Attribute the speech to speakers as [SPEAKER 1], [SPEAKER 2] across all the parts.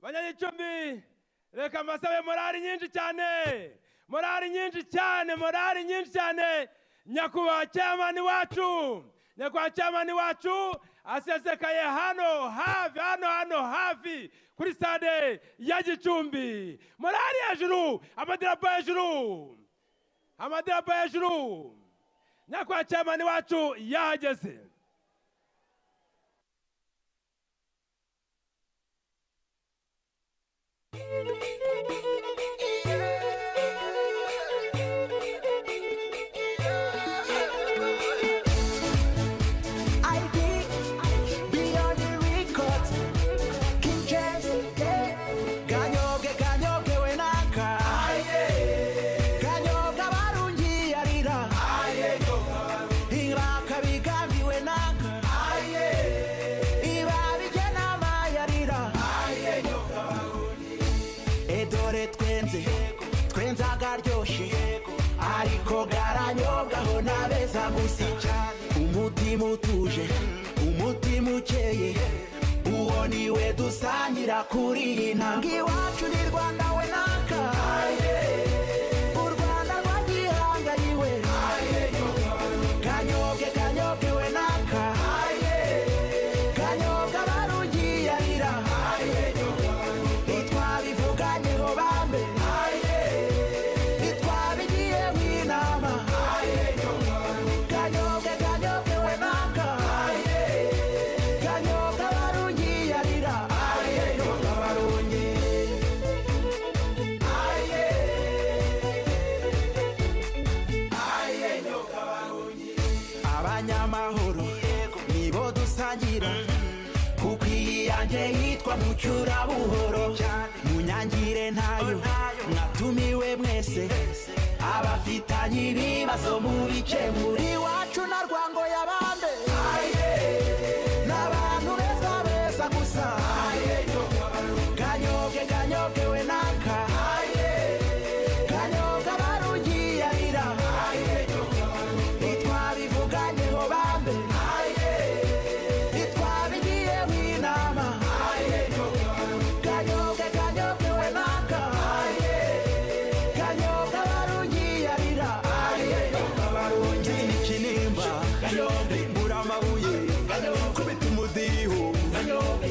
[SPEAKER 1] banyagicumbi reka mbasabe morali nyinshi cyane morali nyinshi cyane morali nyinshi cyane nyakubahwa cyamani wacu nyakubahwa cyamani wacu asesekaye hano hafi hano hano hafi kuri stade ya gicumbi morali hejuru amadarapo hejuru amadarapo hejuru nyakubahwa cyamani wacu yahageze
[SPEAKER 2] umutima utuje umutima ukeye uwo niwe dusangira kuri iyi ntambwe iwacu ni rwanda we naka u rwanda rwagihangariwe kanyobwe kanyobwe we naka kanyobwe barugiyarira ntitwabivuganyeho bambe ntitwabigiyeho inama kanyobwe kanyobwe we naka kanyobwe barungiyarira kanyobwe barungi abanyamahoro nibo dusangira kuko iyi yanjye yitwa mucyurabuhoro munyangire ntayo mwatumiwe mwese abafitanye ibibazo mubikemura iwacu na rwango yabande n'abantu beza beza gusa kanyobwe kanyobwe we naka kanyobwe barugiyarira ntitwabivuganyeho bambe ntitwabigiyeho inama kanyobwe kanyobwe we naka kanyobwa barungiyarira kanyobwa barungi ikinimba kanyobwe mbura amabuye kanyobwe kubita umudiho kanyobwe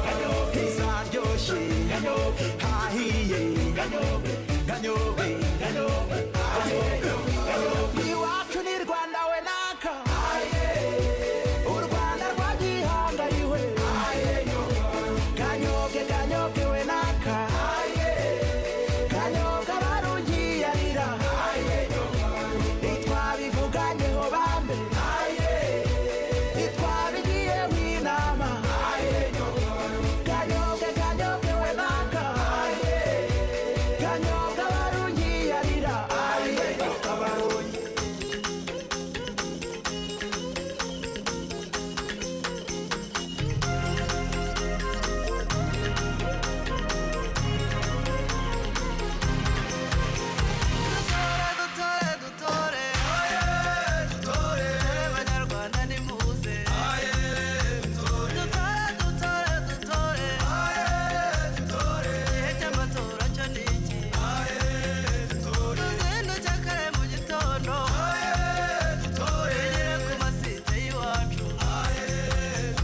[SPEAKER 2] kanyobwe izaryoshye kanyobwe hahiye kanyobwe kanyobwe kanyobwe kanyobwe iwacu ni rwanda we naka u rwanda rwagihangariwe kanyobwe kanyobwe we naka kanyobwa barugiyarira ntitwabivuganyeho bambe ntitwabigiyeho inama kanyobwe kanyobwe we naka kanyobwa barugiyarira
[SPEAKER 3] dutore dutore dutore abanyarwanda ni muze dutore dutore dutore igihe cy'amatora cyo ni iki tuzinduke kare mu gitondo twegere ku masite y'iwacu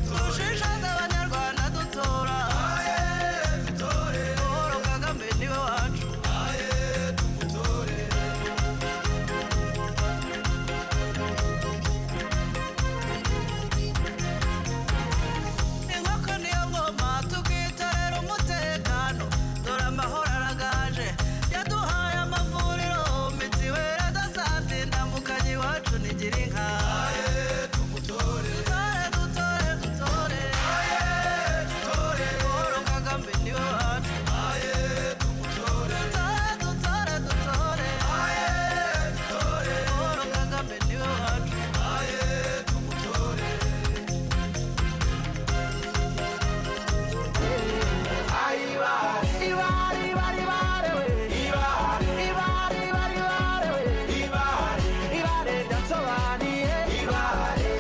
[SPEAKER 3] dushishaze abanyarwanda dutora Paul Kagame niwe wacu inkoko niyo ngoma tukitorera umutekano dore amahoro aragaje yaduhaye amavuriro mitiweri adasanzwe ndamukanyi iwacu nigira inka dutore dutore dutore dutore paul kagame niwe wacu dutore dutore dutore dutore paul kagame niwe wacu
[SPEAKER 2] ibare ibare ibare we ibare ibare ibare ibare we ibare ibare ndatsobaniye ibare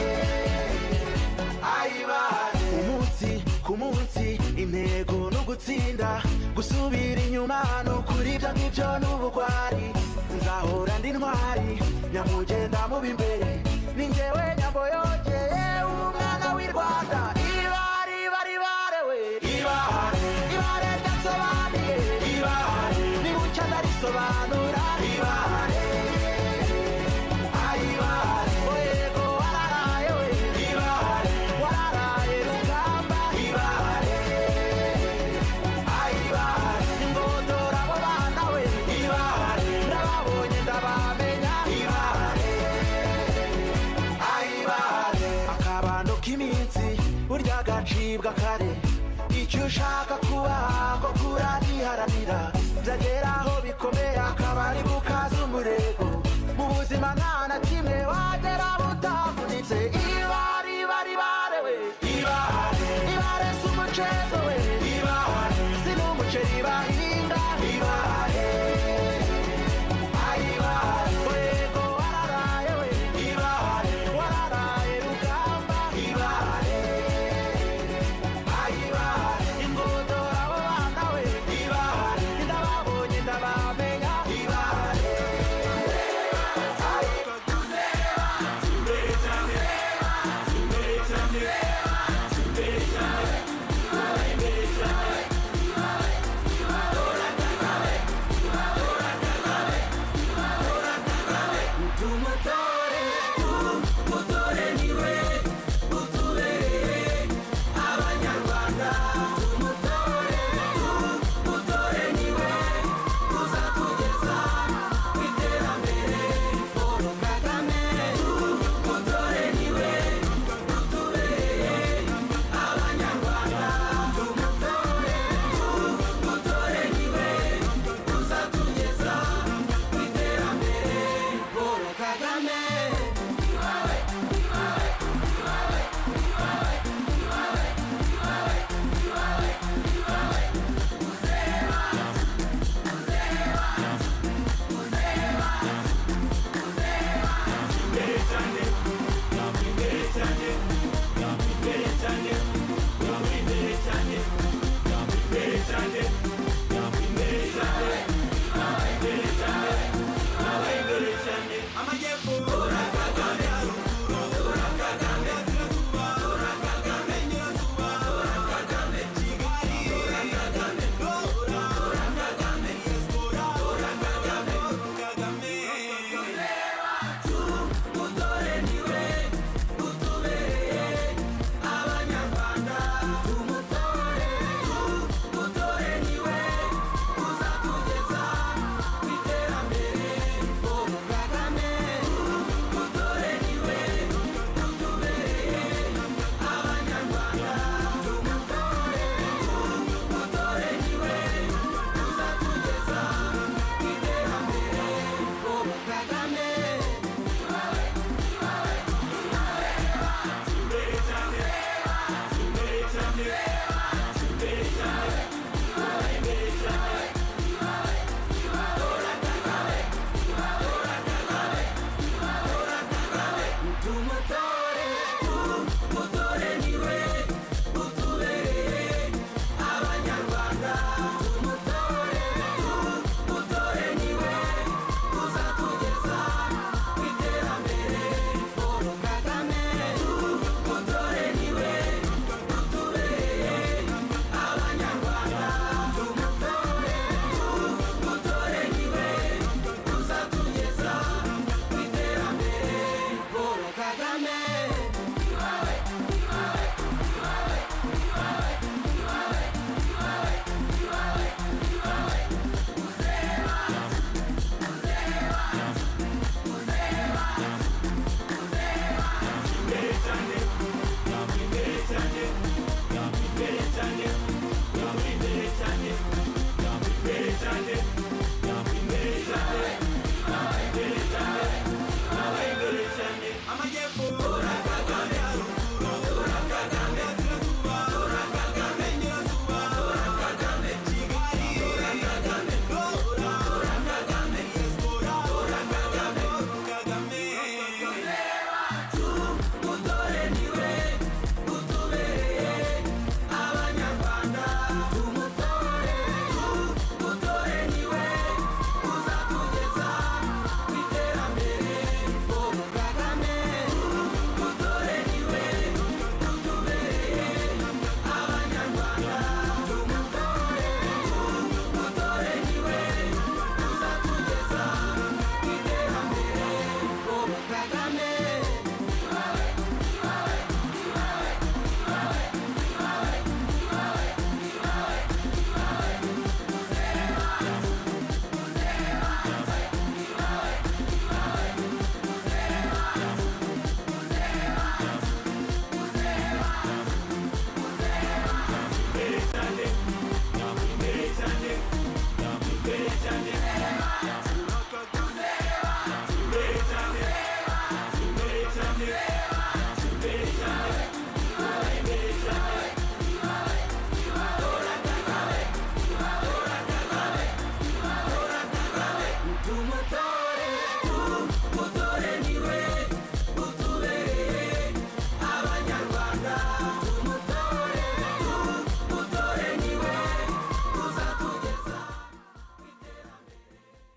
[SPEAKER 2] ayibare umunsi ku munsi intego no gutsinda gusubira inyuma ni ukuri ibyo ngibyo ni ubugwari nzahora ndi ntwari nyamugenda muba imbere ni njyewe nyambo yongeye umwana w'i rwanda ibare ibare ibare we ibare ibare ryasobanuye ibare nibucya ndarisobanura ibare ayibare oyego wararaye we ibare wararaye rugamba ibare ayibare ingodora abo bana we ibare nababonye ndabamenya ibare ayibare akabando k'iminsi burya gacibwa kare icyo ushaka kuba ko kurariharanira byagera aho bikomeye akaba ari bukaza umurego mu buzima nta na kimwe wagera butavunitse ibare ibare ibare we ibare ibare si umucezo we ibare si n'umuceri bahinga ibare ayibare yego wararaye we ibare wararaye rugamba ibare ayibare ingodora abo bana we ibare ndababonye ndabamenya ibare
[SPEAKER 4] Ibare,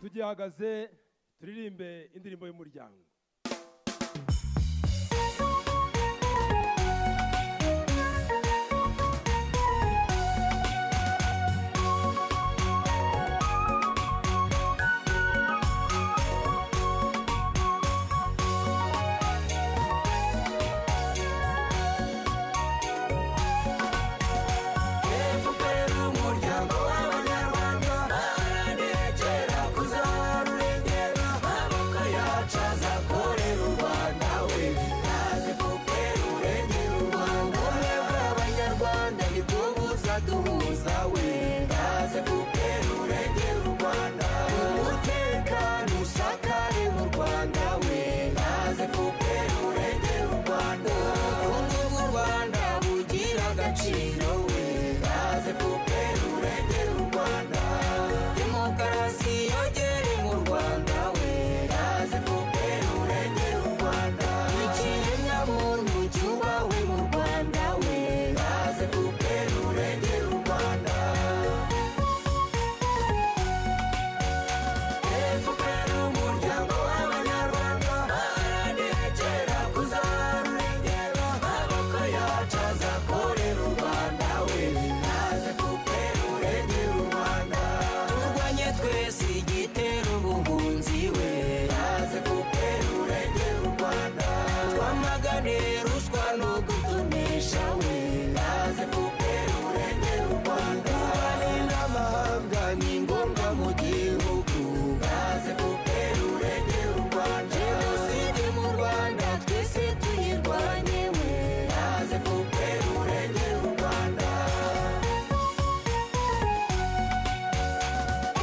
[SPEAKER 1] turahagaze turirimbe indirimbo y'umuryango
[SPEAKER 5] efuperi umuryango w'abanyarwanda baharaniye kera kuzarurengera amaboko yacu azakorera u rwanda we ntazi fuperi urengera u rwanda twebwe abanyarwanda nibwo buzaduhuza we ntazi fuperi urengera u rwanda umutekano usakare mu rwanda we ntazi fuperi urengera u rwanda ubukungu bw'u rwanda bugira agaciro we ntazi fuperi urengera u rwanda demokarasi yogere mu rwanda we ntazi fuperi urengera u rwanda ikiremwamuntu cyubawe mu rwanda we ntazi fuperi urengera u rwanda efuperi umuryango w'abanyarwanda baharaniye kera kuzarurengera amaboko yacu azakorera u rwanda we ntazi fuperi urengera u rwanda turwanye twese igitera ubuhunzi we ntazi fuperi urengera u rwanda twamagane ruswa no gutonesha we ntazi fuperi urengera u rwanda turwane n'amahanga ni ngombwa mu gihugu ntazi fuperi urengera u rwanda jenoside mu rwanda twese tuyirwanye we ntazi fuperi urengera u rwanda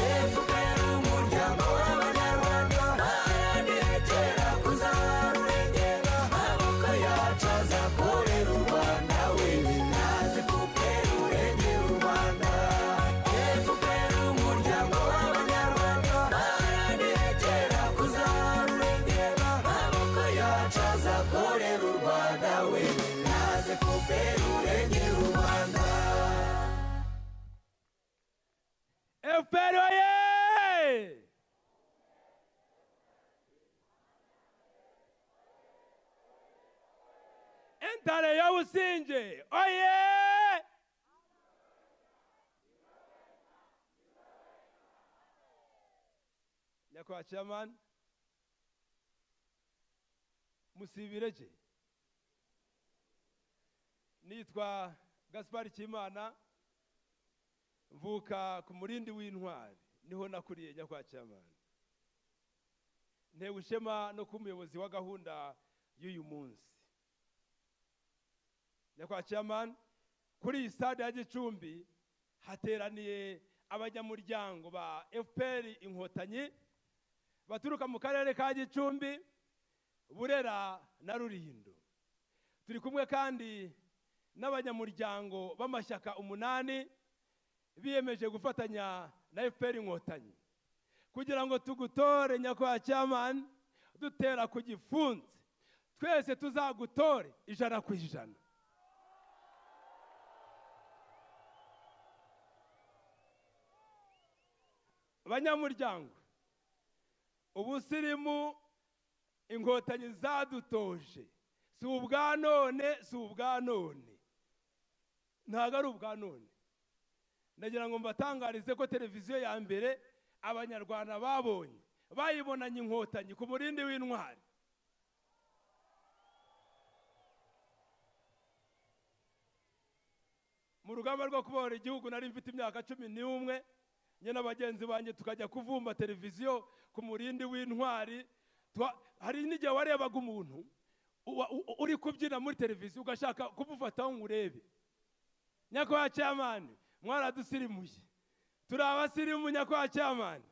[SPEAKER 5] efuperi umuryango w'abanyarwanda baharaniye kera kuzarurengera amaboko yacu azakorera u rwanda we ntazi fuperi urengera u rwanda efuperi umuryango w'abanyarwanda baharaniye kera kuzarurengera amaboko yacu azakorera u rwanda we ntazi fuperi urengera u rwanda
[SPEAKER 1] efuperi oye entare yo businge oye nyakubahwa chairman musibireke nitwa gaspari kimana mvuka ku murindi w'intwari niho nakuriye nyakwa cyamani ntewe ishema no kuba umuyobozi wa gahunda y'uyu munsi nyakwa cyamani kuri iyi stade ya gicumbi hateraniye abanyamuryango ba fpr inkotanyi baturuka mu karere ka gicumbi burera na rurindo turi kumwe kandi n'abanyamuryango b'amashyaka umunani biyemeje gufatanya na fpr inkotanyi kugira ngo tugutore nyakubahwa cyamani dutera ku gifunsi twese tuzagutore ijana ku ijana banyamuryango ubusirimu inkotanyi zadutoje si ubwa none si ubwa none ntabwo ari ubwa none nagira ngo mbatangarize ko televiziyo ya mbere abanyarwanda babonye bayibonanye inkotanyi ku murindi w'intwari mu rugamba rwo kubohora igihugu nari mfite imyaka cumi n'umwe njye na bagenzi banjye tukajya kuvumba televiziyo ku murindi w'intwari Twa- hari n'igihe warebaga umuntu uwa- u- uri kubyina muri televiziyo ugashaka kumufataho ngo urebe nyakubahwa cyamani mwaradusirimuye turi abasirimu nyakubahwa cyamani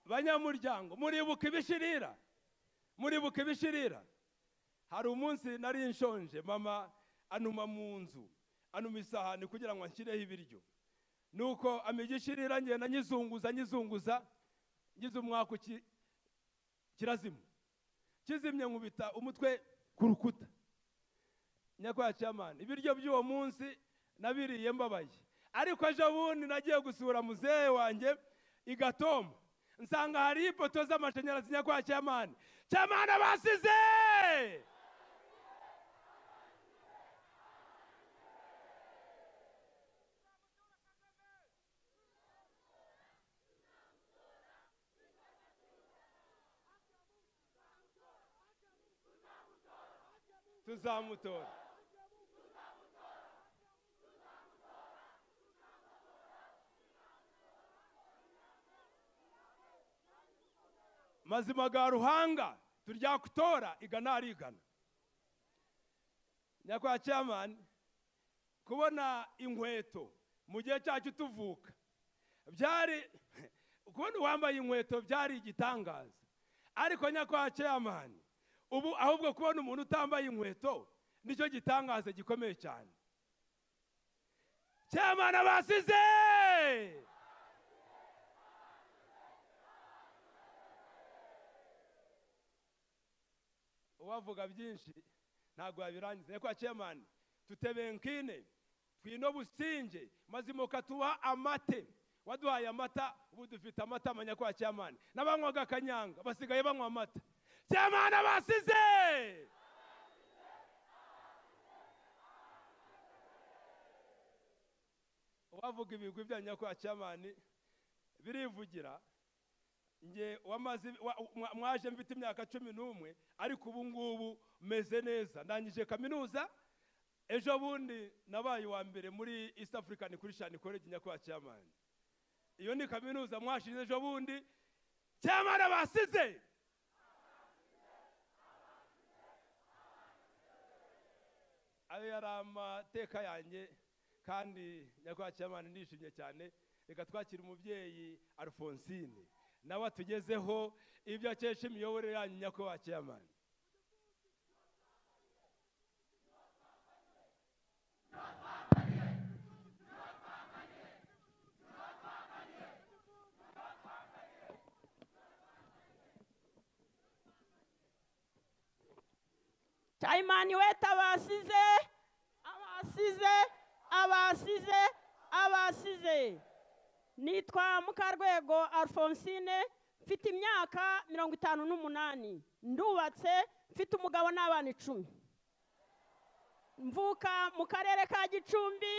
[SPEAKER 1] banyamuryango muribuka ibishirira muribuka ibishirira hari umunsi nari nshonje mama antuma mu nzu anuma isahani kugira ngo anshyireho ibiryo nuko amigishirira ngenda nyizunguza nyizunguza ngize umwaka uki- kirazima kizimye nkubita umutwe ku rukuta nyakubahwa cyamani ibiryo by'uwo munsi nabiriye mbabaye ariko ejo bundi nagiye gusura muzehe wanjye i gatoma nsanga hariho ipoto z'amashanyarazi nyakubahwa cyamani cyamani abasize tuzamutora mazima ga ruhanga turya kutora igana arigana nyakwa cyamani kubona inkweto mu gihe cyacu tuvuka byari kubona uwambaye inkweto byari igitangaza ariko nyakwa cyamani ubu ahubwo kubona umuntu utambaye inkweto nicyo gitangaza gikomeye cyane cyamani abasize uwavuga byinshi ntabwo yabirangiza ariko cemani tutebenkine twino businge mazimuka tuba amate waduhaye amata ubu dufite amata amanya kwa cemani n'abanywaga akanyanga basigaye banywa amata cemani abasize uwavuga ibigwi bya nyakwa cemani birivugira nge wamaze wa- mwa- mwaje mfite imyaka cumi n'umwe ariko ubu ngubu meze neza ndangije kaminuza ejo bundi nabaye uwa mbere muri east african christian college nyakubahwa cyamani iyo ni kaminuza mwashirize ejo bundi cyamani abasize ayo yari amateka yanjye kandi nyakubahwa cyamani ndishimye cyane reka twakire umubyeyi alphonsine nawe atugezeho ibyo akesha imiyoborere yanyu nyakubahwa cyamani
[SPEAKER 4] Chayimani wete abasize abasize abasize abasize nitwa mukarwego alphonsine mfite imyaka mirongo itanu n'umunani ndubatse mfite umugabo n'abana icumi mvuka mu karere ka gicumbi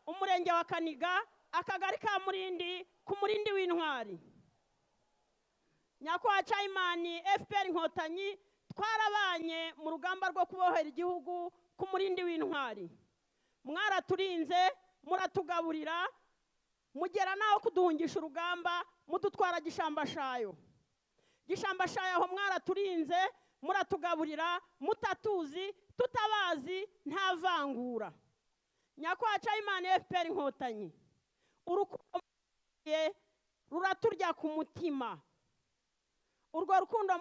[SPEAKER 4] umurenge wa kaniga akagari ka murindi ku murindi w'intwari nyakubahwa cayimani fpr inkotanyi twarabanye mu rugamba rwo kubohera igihugu ku murindi w'intwari mwaraturinze muratugaburira mugera n'aho kuduhungisha urugamba mudutwara gishambashayo gishambashayo aho mwaraturinze muratugaburira mutatuzi tutabazi nta vangura nyakubahwa cayimani fpr inkotanyi urukundo mufitiye ruraturya ku mutima urwo rukundo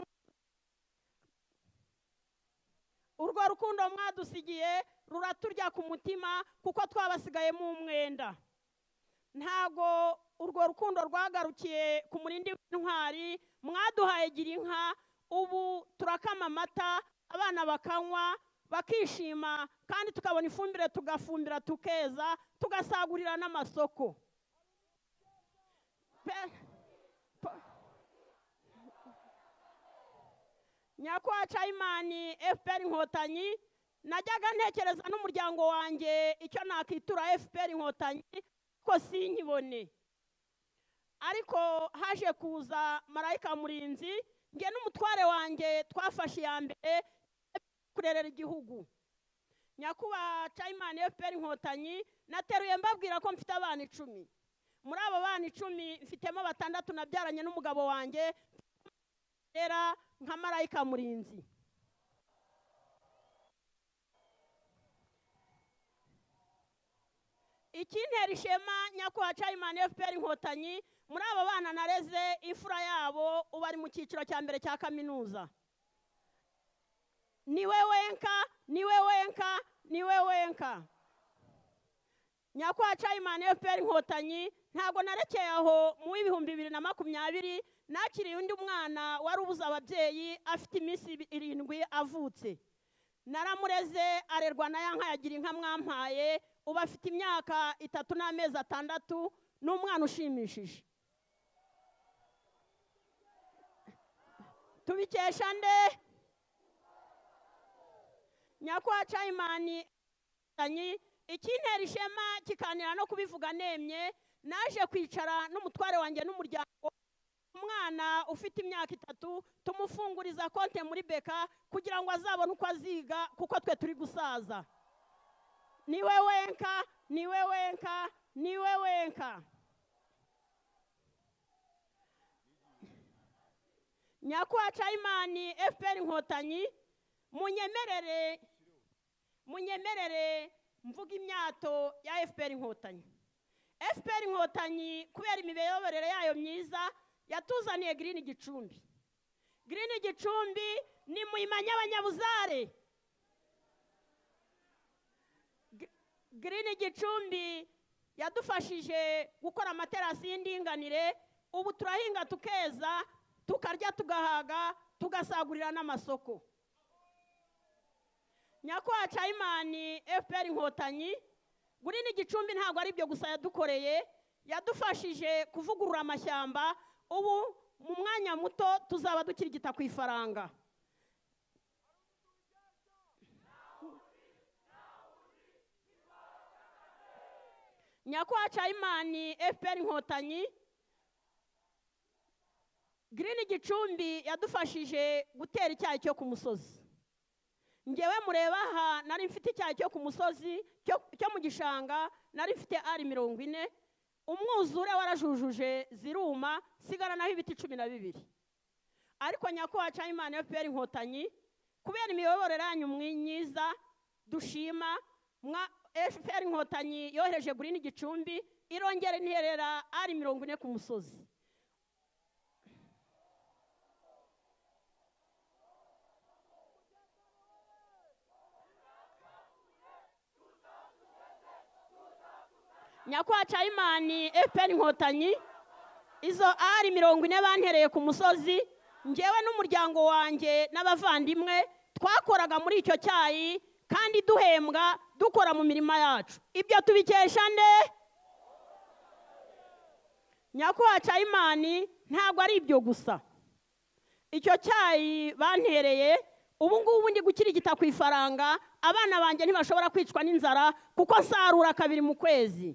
[SPEAKER 4] urwo rukundo mwadusigiye ruraturya ku mutima kuko twabasigayemo umwenda ntago urwo rukundo rwagarukiye ku murindi w'intwari mwaduhaye gira inka ubu turakama amata abana bakanywa bakishima kandi tukabona ifumbire tugafumbira tukeza tugasagurira n'amasoko Pe- po- nyakubahwa cayimani fpr inkotanyi najyaga ntekereza n'umuryango wanjye icyo nakitura fpr inkotanyi ko sinkibone ariko haje kuza marayika murinzi nge n'umutware wanjye twafashe iya mbere kurerera igihugu nyakubahwa cayimani fpr inkotanyi nateruye mbabwira ko mfite abana icumi muri abo bana icumi mfitemo batandatu nabyaranye n'umugabo wanjye rera nka marayika murinzi ikintera ishema nyakubahwa cayimani fpr inkotanyi muri abo bana nareze imfura yabo ubu ari mu cyiciro cya mbere cya kaminuza niwe wenka niwe wenka niwe wenka nyakubahwa cayimani fpr inkotanyi ntabwo narekeye aho mu w'ibihumbi bibiri na makumyabiri nakiriye undi mwana wari ubuze ababyeyi afite iminsi irindwi avutse naramureze arerwa na ya nka yagira inka mwampaye ubu afite imyaka itatu n'amezi atandatu ni umwana ushimishije tubikesha nde nyakubahwa cayimani inkotanyi ikintera ishema kikanira no kubivuga nemye naje kwicara n'umutware wanjye n'umuryango umwana ufite imyaka itatu tumufunguriza konte muri beka kugira ngo azabone uko aziga kuko twe turi gusaza niwe wenka niwe wenka niwe wenka nyakubahwa cayimani fpr inkotanyi munyemerere munyemerere mvuga imyato ya fpr inkotanyi fpr inkotanyi kubera imiyoborere yayo myiza yatuzaniye girini gicumbi girini gicumbi ni muyimanye abanyabuzare girini gicumbi yadufashije gukora amaterasi y'indinganire ubu turahinga tukeza tukarya tugahaga tugasagurira n'amasoko nyakubahwa cayimani fpr inkotanyi gurini igicumbi ntabwo ari ibyo gusa yadukoreye yadufashije kuvugurura amashyamba ubu mu mwanya muto tuzaba dukirigita ku ifaranga nyakubahwa cayimani fpr inkotanyi girini igicumbi yadufashije gutera icyayi cyo ku musozi ngewe mureba aha nari mfite icyayi cyo ku musozi cyo mu gishanga nari mfite ari mirongo ine umwuzure warajujuje ziruma sigara naho ibiti cumi na bibiri ariko nyakubahwa cayimani fpr inkotanyi kubera imiyoborere yanyu myiza dushima fpr inkotanyi yohereje gurini igicumbi irongera ntiherera ari mirongo ine ku musozi nyakubahwa cayimani fpr inkotanyi izo ari mirongo ine bantereye ku musozi ngewe n'umuryango wanjye n'abavandimwe twakoraga muri icyo cyayi kandi duhembwa dukora mu mirima yacu ibyo tubikesha nde nyakubahwa cayimani ntabwo ari ibyo gusa icyo cyayi bantereye ubu ngubu ndi gukirigita ku ifaranga abana banjye ntibashobora kwicwa n'inzara kuko nsarura kabiri mu kwezi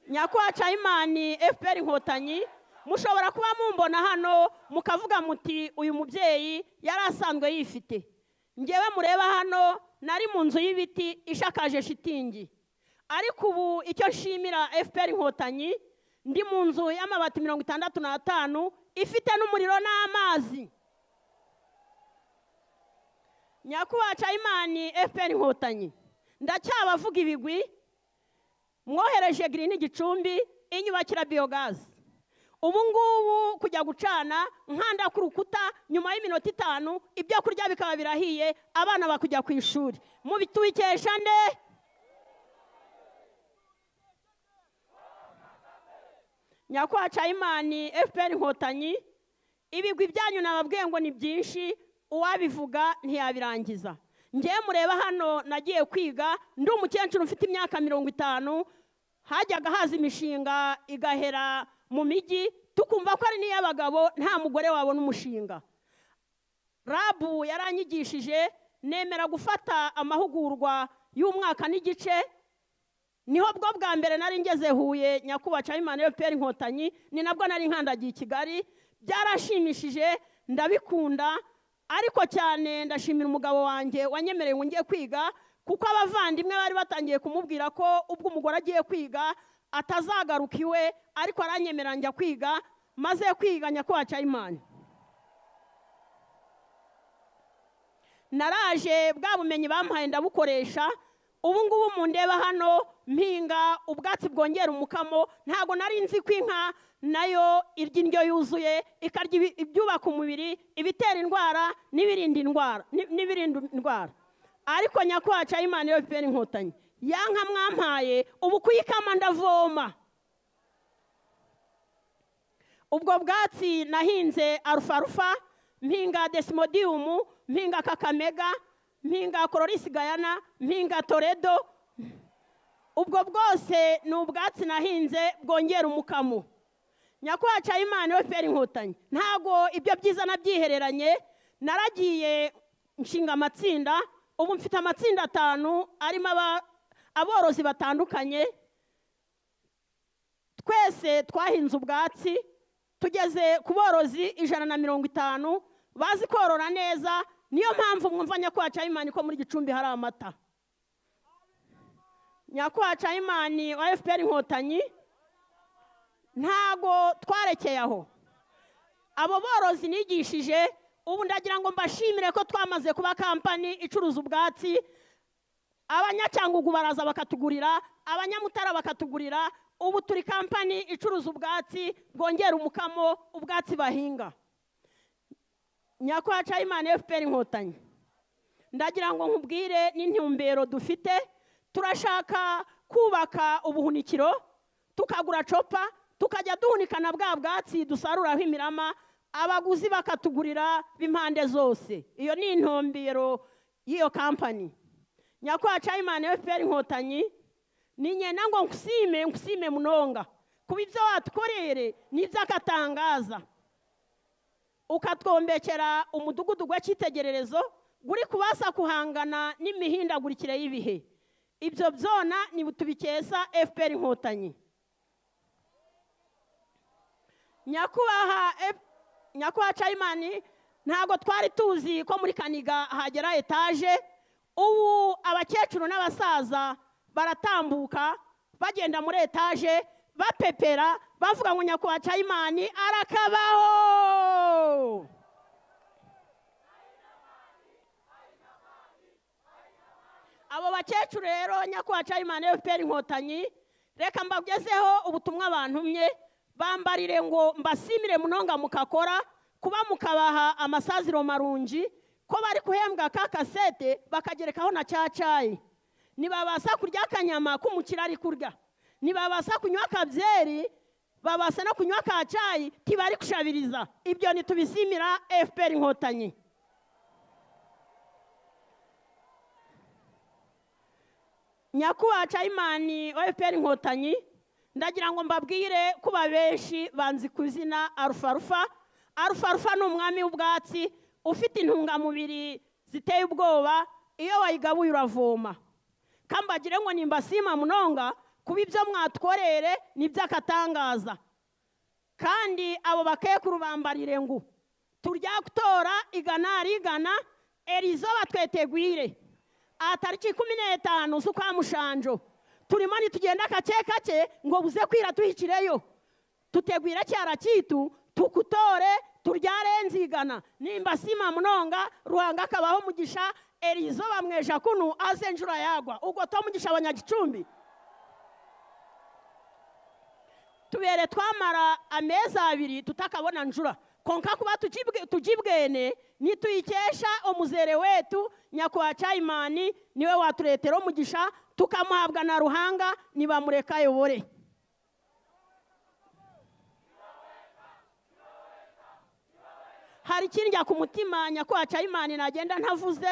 [SPEAKER 4] nyakubahwa cayimani fpr inkotanyi mushobora kuba mumbona hano mukavuga muti uyu mubyeyi yari asanzwe yifite ngewe mureba hano nari mu nzu y'ibiti ishakaje shitingi ariko ubu icyo nshimira fpr inkotanyi ndi mu nzu y'amabati mirongo itandatu n'atanu ifite n'umuriro n'amazi nyakubahwa cayimani fpr inkotanyi ndacyabavuga ibigwi mwohereje girini igicumbi inyubakira biyogazi ubu ngubu kujya gucana nkanda ku rukuta nyuma y'iminota itanu ibyo kurya bikaba birahiye abana bakujya ku ishuri mubitubikesha nde nyakubahwa cayimani fpr inkotanyi ibigwi byanyu nababwiye ngo ni byinshi uwabivuga ntiyabirangiza ngewe mureba hano nagiye kwiga ndi umukecuru ufite imyaka mirongo itanu hajyaga haza imishinga igahera mu mijyi tukumva ko ari n'iy'abagabo nta mugore wabona umushinga rabu yaranyigishije nemera gufata amahugurwa y'umwaka n'igice niho bwo bwa mbere nari ngeze huye nyakubahwa cayimani fpr inkotanyi ni nabwo nari nkandagiye i kigali byarashimishije ndabikunda ariko cyane ndashimira umugabo wanjye wanyemereye ngo ngiye kwiga kuko abavandimwe bari batangiye kumubwira ko ubwo umugore agiye kwiga atazagaruka iwe ariko aranyemerera njya kwiga maze kwiga nyakubahwa cayimani naraje bwa bumenyi bampaye ndabukoresha ubu ngubu mu ndeba hano mpinga ubwatsi bwongera umukamo ntabwo nari nzi ko inka nayo irya indyo yuzuye ikarya ibyubaka umubiri ibitera indwara n'ibirinda indwara ariko nyakwaca imana iyo fpr inkotanyi ya nka mwampaye ubu kuyikama ndavoma ubwo bwatsi nahinze arufarufa mpinga desimodiyumu mpinga kakamega mpinga kororisi gayana mpinga toredo ubwo bwose ni ubwatsi nahinze bwongera umukamo nyakwaca imana iyo fpr inkotanyi ntabwo ibyo byiza nabyihereranye naragiye nshinga amatsinda ubu mfite amatsinda atanu arimo aba- aborozi batandukanye twese twahinze ubwatsi tugeze ku borozi ijana na mirongo itanu bazi korora neza niyo mpamvu mwumva nyakwacayimani ko muri gicumbi hari amata nyakwacayimani wa fpr inkotanyi ntago twarekeye aho abo borozi nigishije ubu ndagira ngo mbashimire ko twamaze kuba kampani icuruza ubwatsi abanyacyangugu baraza bakatugurira abanyamutara bakatugurira ubu turi kampani icuruza ubwatsi bwongera umukamo ubwatsi bahinga nyakwaca imana fpr inkotanyi ndagira ngo nkubwire n'intumbero dufite turashaka kubaka ubuhunikiro tukagura copa tukajya duhunikana bwa bwatsi dusaruraho imirama abaguzi bakatugurira b'impande zose iyo ni intumbero y'iyo kampani nyakwaca imana fpr inkotanyi ni ngenda ngo nkusime nkusime munonga kuba ibyo watukorere n'iby'akatangaza ukatwombekera umudugudu w'icyitegererezo uri kubasha kuhangana n'imihindagurikire y'ibihe ibyo byona ni tubikesa fpr inkotanyi nyakubahwa F- nyakubahwa cayimani ntabwo twari tuzi ko muri kaniga hagera etaje ubu abakecuru n'abasaza baratambuka bagenda muri etaje bapepera bavuga ngo nyakubahwa cayimani arakabaho abo bakecuru rero nyakubahwa cayimani fpr inkotanyi reka mbagezeho ubutumwa bantumye bambarire ngo mbasimire munonga mukakora kuba mukabaha amasaziro marunji ko bari guhembwa ka kasete bakagerekaho na cya cayi ntibabasha kurya akanyama k'umukire ari kurya ntibabasha kunywa akabyeri babasha no kunywa ka cayi ntibari gushabiriza ibyo ntitubisimira fpr inkotanyi nyakubahwa cayimani wa fpr inkotanyi ndagira ngo mbabwire ko benshi banzi ku izina arufarufa arufarufa ni umwami w'ubwatsi ufite intungamubiri ziteye ubwoba iyo wayigabuye uravoma kambagire ngo nimbasima munonga kuba ibyo mwatworere ni iby'akatangaza kandi abo bakekuru bambarire ngo turya gutora igana rigana erizo batwetegwire aha tariki kumi n'eshanu z'ukwa mushanjo turimo nitugenda kake kake ngo buze kwira tuhicireyo tutegwire cyara cyitu tukutore turyare nzigana nimba sima munonga ruhanga akabaho mugisha erizo bamweja kunu aze njura yagwa ubwo to mugisha abanyagicumbi tubere twamara amezi abiri tutakabona njura konka kuba tujibwe- tujibwene nituyikesha omuzere wetu nyakubahwa cayimani niwe waturetera omugisha tukamuhabwa na ruhanga nibamureka ayobore hari ikindya ku mutima nyakubahwa cayimani nagenda ntavuze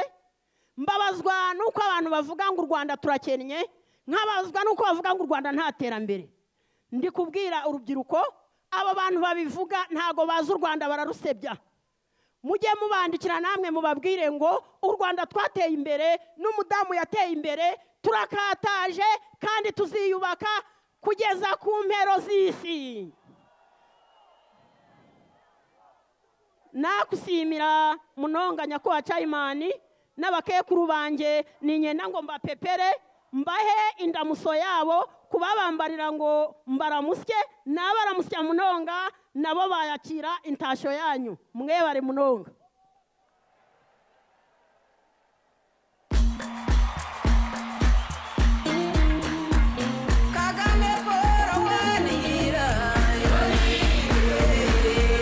[SPEAKER 4] mbabazwa n'uko abantu bavuga ngo u rwanda turakennye nkabazwa n'uko bavuga ngo u rwanda nta terambere ndi kubwira urubyiruko abo bantu babivuga ntabwo bazi u rwanda bararusebya mujye mubandikira namwe mubabwire ngo u rwanda twateye imbere n'umudamu yateye imbere turakataje kandi tuziyubaka kugeza ku mpero z'isi nakusimira munonga nyakubahwa cayimani n'abakekuru banjye ni ngenda ngo mbapepere mbahe indamuso yabo kubabambarira ngo mbaramusye n'abaramusya munonga nabo bayakira intashyo yanyu mwebare munonga
[SPEAKER 3] kagame paul wanihira yonihira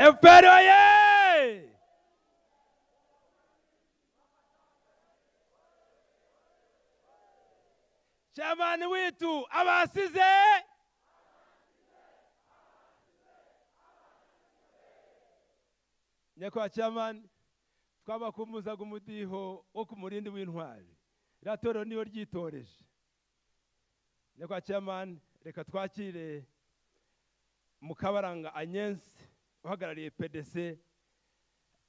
[SPEAKER 1] efuperi oye shemani witu abasize nyakubahwa shemani twabakumbuzaga umudiho wo ku murindi w'intwari iriya torero niyo ryitoreje nyakubahwa shemani reka twakire mukabaranga anyensi uhagarariye pdc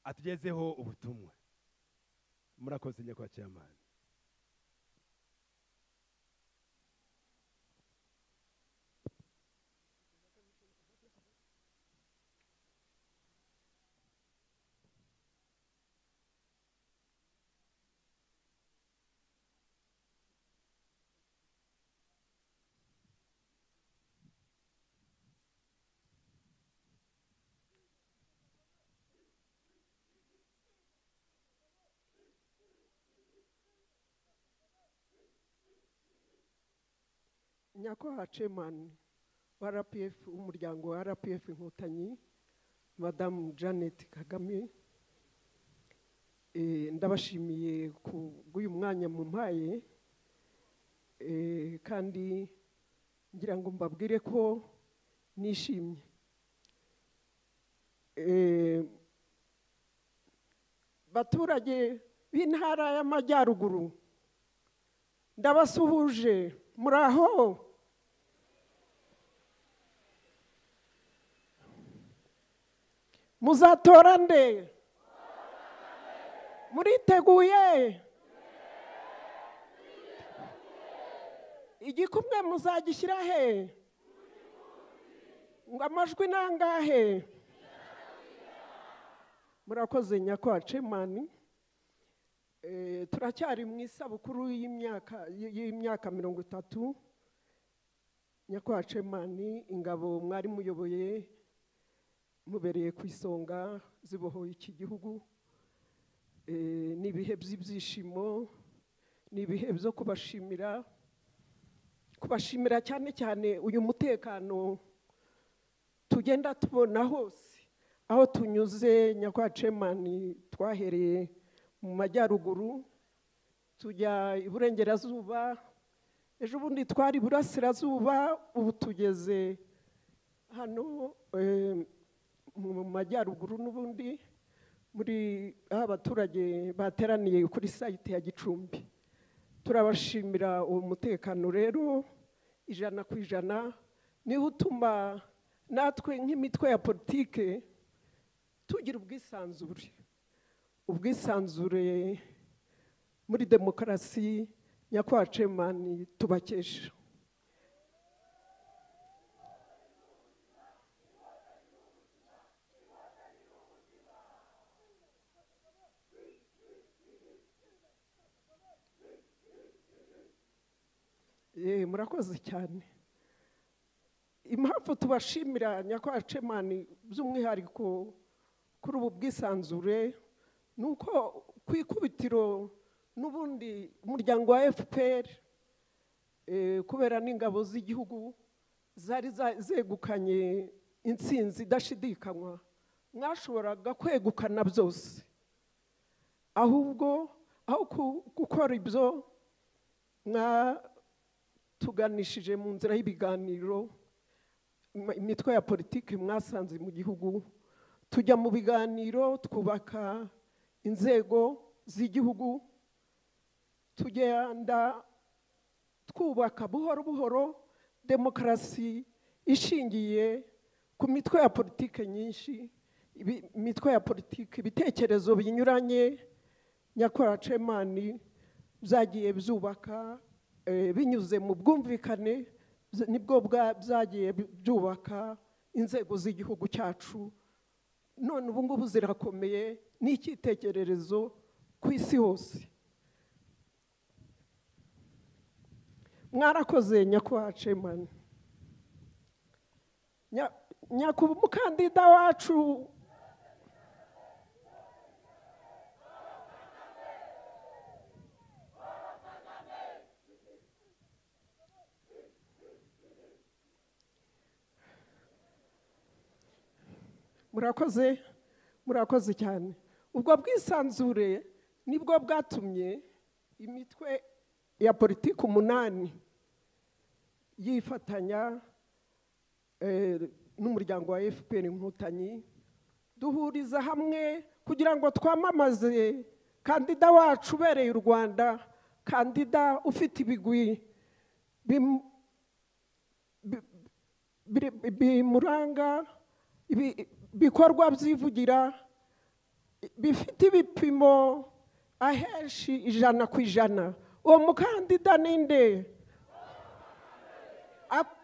[SPEAKER 1] atugezeho ubutumwa murakoze nyakubahwa chairman
[SPEAKER 6] nyakwaha cemani wa rpf umuryango wa rpf inkotanyi madamu janete kagame Eh, ndabashimiye ku bw'uyu mwanya mumpaye Eh, kandi ngira ngo mbabwire ko nishimye Eh, baturage b'intara y'amajyaruguru ndabasuhuje muri aho muzatora nde muriteguye igikumwe muzagishyira he ngo amajwi ni angahe murakoze nyakwa cemani Eh, turacyari mu isabukuru y'imyaka y'imyaka mirongo itatu nyakubahwa cemani ingabo mwari muyoboye mubereye ku isonga zibohoye iki gihugu Eh, ni ibihe by'ibyishimo ni ibihe byo kubashimira kubashimira cyane cyane uyu mutekano tugenda tubona hose aho tunyuze nyakubahwa cemani twahereye mu majyaruguru tujya iburengerazuba ejo bundi twari iburasirazuba ubu tugeze hano eh, mu majyaruguru n'ubundi muri aho abaturage bateraniye kuri sayite ya gicumbi turabashimira uwo mutekano rero ijana ku ijana niwo utuma natwe nk'imitwe ya politike tugira ubwisanzure ubwisanzure muri demokarasi nyakubahwa cemani tubakesha Eh, murakoze cyane impamvu tubashimira nyakubahwa cemani by'umwihariko kuri ubu bwisanzure ni uko ku ikubitiro n'ubundi umuryango wa fpr eh, kubera n'ingabo z'igihugu zari za- zegukanye intsinzi idashidikanywa mwashoboraga kwegukana byose ahubwo aho ku- gukora ibyo mwatuganishije mu nzira y'ibiganiro ma- imitwe ya politiki mwasanze mu gihugu tujya mu biganiro twubaka inzego z'igihugu tugenda twubaka buhoro buhoro demokarasi ishingiye ku mitwe ya politiki nyinshi ibi- imitwe ya politiki ibitekerezo binyuranye nyakora cemani byagiye byubaka eh, binyuze mu bwumvikane bz- nibwo bwa- byagiye byubaka inzego z'igihugu cyacu none ubu ngubu zirakomeye ni icyitegererezo ku isi hose mwarakoze nyakubahwa cemani Nya- nyakubu umukandida wacu murakoze murakoze cyane ubwo bwisanzure nibwo bwatumye imitwe ya politiki umunani yifatanya eh, n'umuryango wa fpr inkotanyi duhuriza hamwe kugira ngo twamamaze kandida wacu ubereye u rwanda kandida ufite ibigwi bim- biri- bimuranga ibi- bikorwa byivugira bifite ibipimo ahenshi ijana ku ijana uwo mukandida ni nde Ak-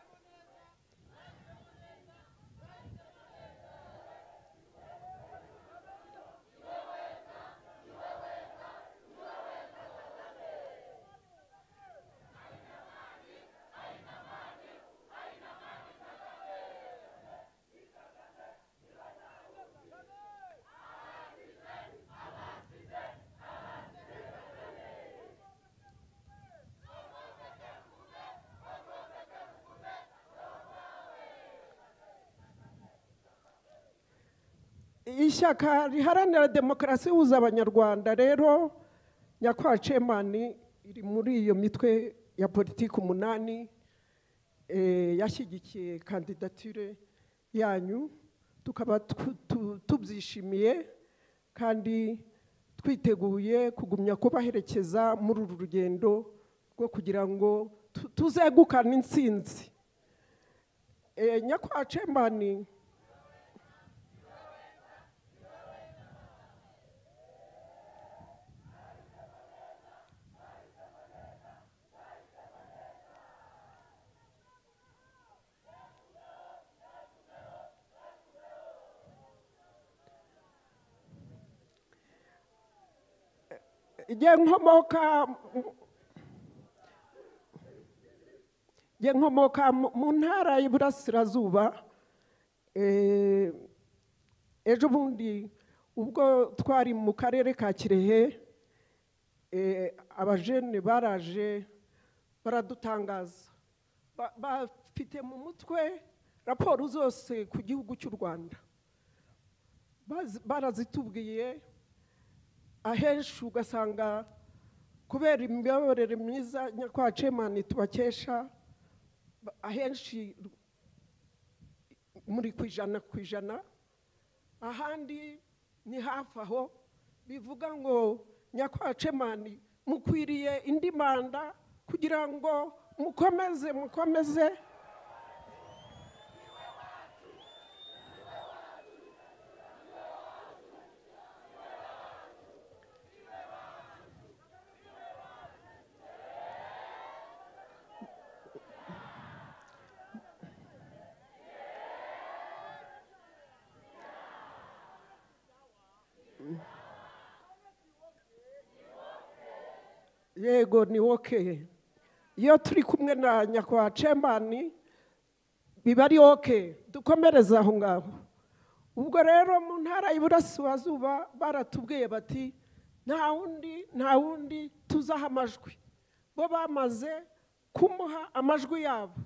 [SPEAKER 6] ishyaka riharanira demokarasi ihuza abanyarwanda rero nyakwa cemani iri muri iyo mitwe ya politiki umunani eh, yashyigikiye kandidatire yanyu tukaba tu- tu- tubyishimiye kandi twiteguye kugumya kubaherekeza muri uru rugendo rwo kugira ngo tu- tuzegukane insinzi Eh, nyakwa cemani igihe nkomoka igihe nkomoka mu- mu ntara y'iburasirazuba eh, ejo bundi ubwo twari mu karere ka kirehe eh, abajene baraje baradutangaza Ba- bafite mu mutwe raporo zose ku gihugu cy'u rwanda Bazi- barazitubwiye ahenshi ugasanga kubera imiyoborere myiza nyakwa cemani tubakesha ba- ahenshi ru- muri ku ijana ku ijana ahandi ni hafi aho bivuga ngo nyakwa cemani mukwiriye indi manda kugira ngo mukomeze mukomeze yego ni woke iyo turi kumwe na nyakubahwa cemani biba ari woke dukomereze aho ngaho ubwo rero mu ntara y'iburasirazuba baratubwiye bati nta wundi nta wundi tuzaha amajwi bo bamaze kumuha amajwi yabo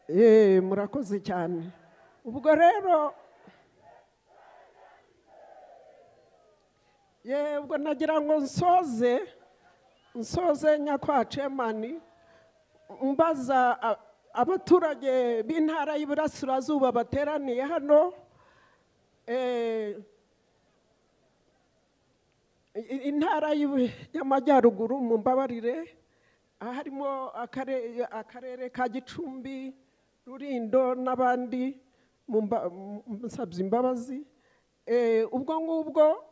[SPEAKER 6] Eh, murakoze cyane ubwo rero ye ubwo nagira ngo nsoze nsoze nyakwa cemani mbaza a- abaturage b'intara y'iburasirazuba bateraniye hano eh, i- intara y'Ibu- y'amajyaruguru mu mbabarire harimo akare- akarere ka gicumbi rurindo n'abandi mu mba- mu- musabye imbabazi Eh, ubwo ngubwo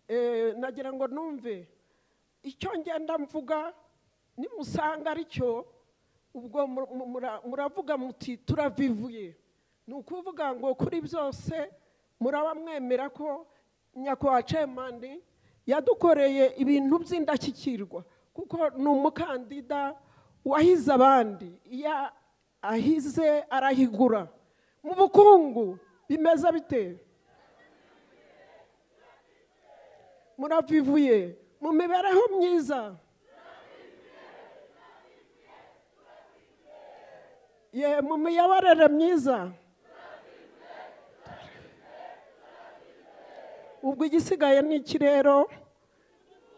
[SPEAKER 6] eh, nagira ngo numve icyo ngenda mvuga nimusanga ari cyo ubwo mu- mu- mura- muravuga muti turavivuye ni ukuvuga ngo kuri byose muraba mwemera ko nyakubahwa cemani yadukoreye ibintu by'indashyikirwa kuko ni umukandida wahize abandi iyo ahize arahigura mu bukungu bimeze bite muravivuye mu mibereho myiza ye mu miyoborere myiza ubwo igisigaye ni iki rero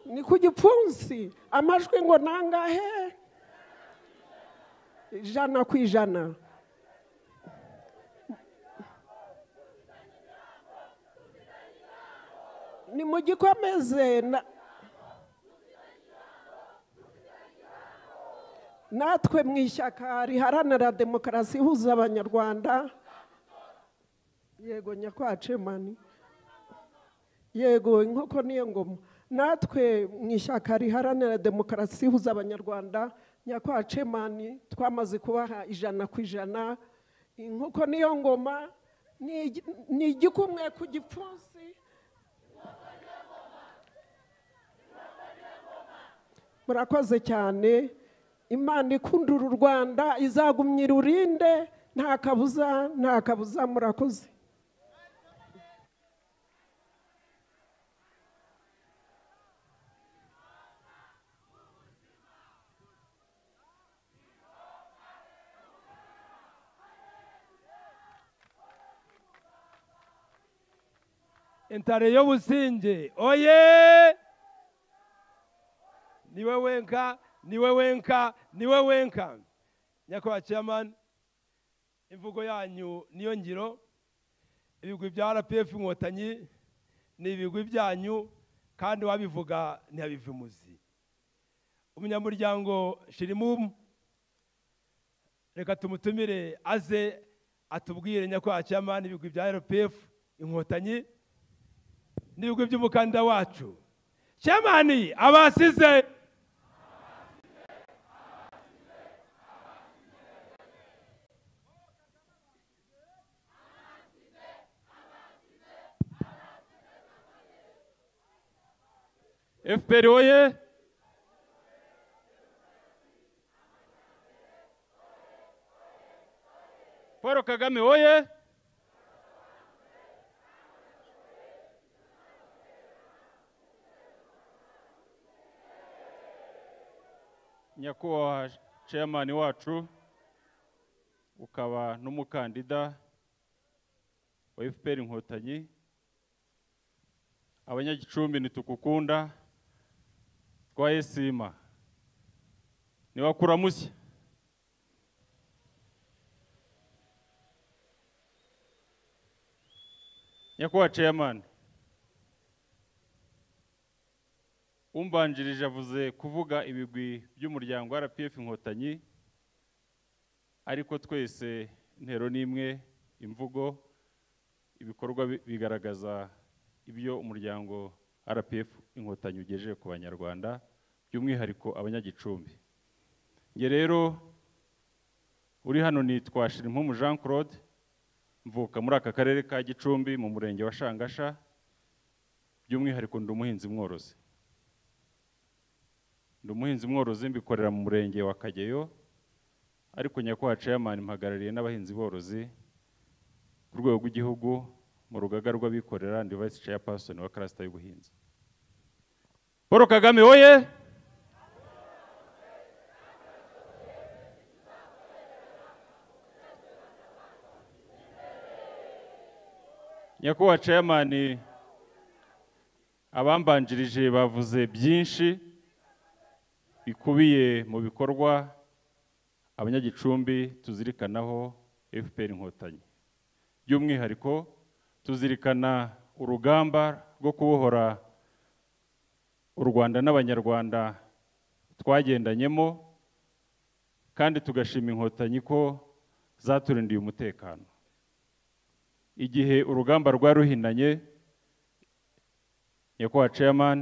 [SPEAKER 6] ni ku gipfunsi amajwi ngo nangahe ijana ku ijana ni mu gikomeze na- natwe mu ishyaka riharanira demokarasi ihuza abanyarwanda yego nyakwacemani yego inkoko niyo ngoma natwe mu ishyaka riharanira demokarasi ihuza abanyarwanda nyakwacemani twamaze kubaha ijana ku ijana inkoko niyo ngoma ni igi- ni igikumwe ku gipfunsi murakoze cyane imana ikundura u rwanda izagumya irurinde nta kabuza nta kabuza murakoze
[SPEAKER 1] intare yo businge oye niwe wenka niwe wenka niwe wenka nyakubahwa chairman imvugo yanyu niyo ngiro ibigwi bya rpf inkotanyi ni ibigwi byanyu kandi wabivuga ntiyabiva imuzi umunyamuryango shirimumu reka tumutumire aze atubwire nyakubahwa chairman ibigwi bya rpf inkotanyi n'ibigwi by'umukandida wacu shemani abasize fpr oye paul kagame oye
[SPEAKER 7] nyakubahwa chairman wacu ukaba n'umukandida wa fpr inkotanyi abanyagicumbi ntitukukunda twaye sima niwakuramushya nyakubahwa chairman umbanjirije avuze kuvuga ibigwi by'umuryango wa rpf inkotanyi ariko twese intero ni imwe imvugo ibikorwa bi- bigaragaza ibyo umuryango rpf inkotanyi ugejeje ku banyarwanda by'umwihariko abanyagicumbi nge rero uri hano nitwa shirimpumu jean claude mvuka muri aka karere ka gicumbi mu murenge wa shangasha by'umwihariko ndi umuhinzi mworozi ndi umuhinzi mworozi mbikorera mu murenge wa kageyo ariko nyakubahwa chairman mpagarariye n'abahinzi borozi ku rwego rw'igihugu mu rugaga rw'abikorera ndi vice chairperson wa cluster y'ubuhinzi paul kagame oye nyakubahwa chairman abambanjirije bavuze byinshi bikubiye mu bikorwa abanyagicumbi tuzirikanaho fpr inkotanyi by'umwihariko tuzirikana urugamba rwo kubohora u rwanda n'abanyarwanda twagendanyemo kandi tugashima inkotanyi ko zaturindiye umutekano igihe urugamba rwari ruhinanye nyakubahwa chairman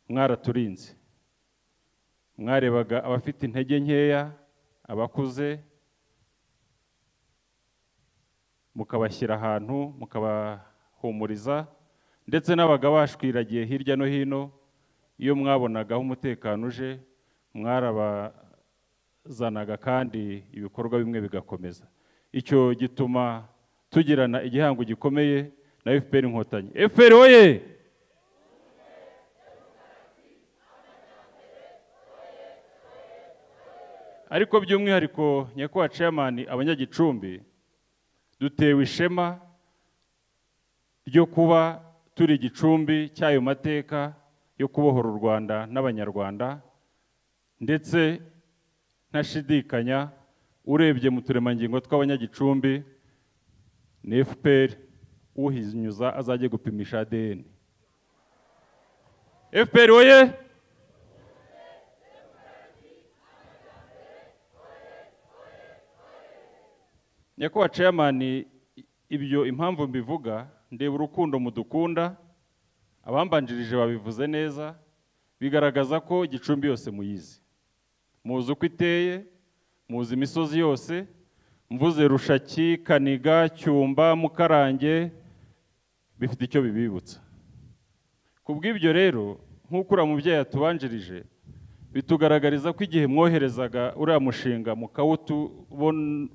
[SPEAKER 7] mwaraturinze mwarebaga abafite intege nkeya abakuze mukabashyira ahantu mukabahumuriza ndetse n'abagabashwiragiye hirya no hino iyo mwabonaga aho umutekano uje mwarabazanaga kandi ibikorwa bimwe bigakomeza icyo gituma tugirana igihango gikomeye na fpr inkotanyi fpr oye ariko by'umwihariko nyakubahwa ceyamani abanyagicumbi dutewe ishema ryo kuba turi igicumbi cy'ayo mateka yo kubohora u rwanda n'abanyarwanda ndetse ntashidikanya urebye mu turemangingo tw'abanyagicumbi ni fpr uhinyuza azajye gupimisha adn fpr woye nyakubahwa ceyamani ibyo impamvu mbivuga ndeba urukundo mudukunda abambanjirije babivuze neza bigaragaza ko igicumbi yose muyizi muzi uko iteye muzi imisozi yose mvuze rushaki kaniga cyumba mukarange bifite icyo bibibutsa ku bw'ibyo rero nk'uko uriya mubyeyi atubanjirije bitugaragariza ko igihe mwoherezaga uriya mushinga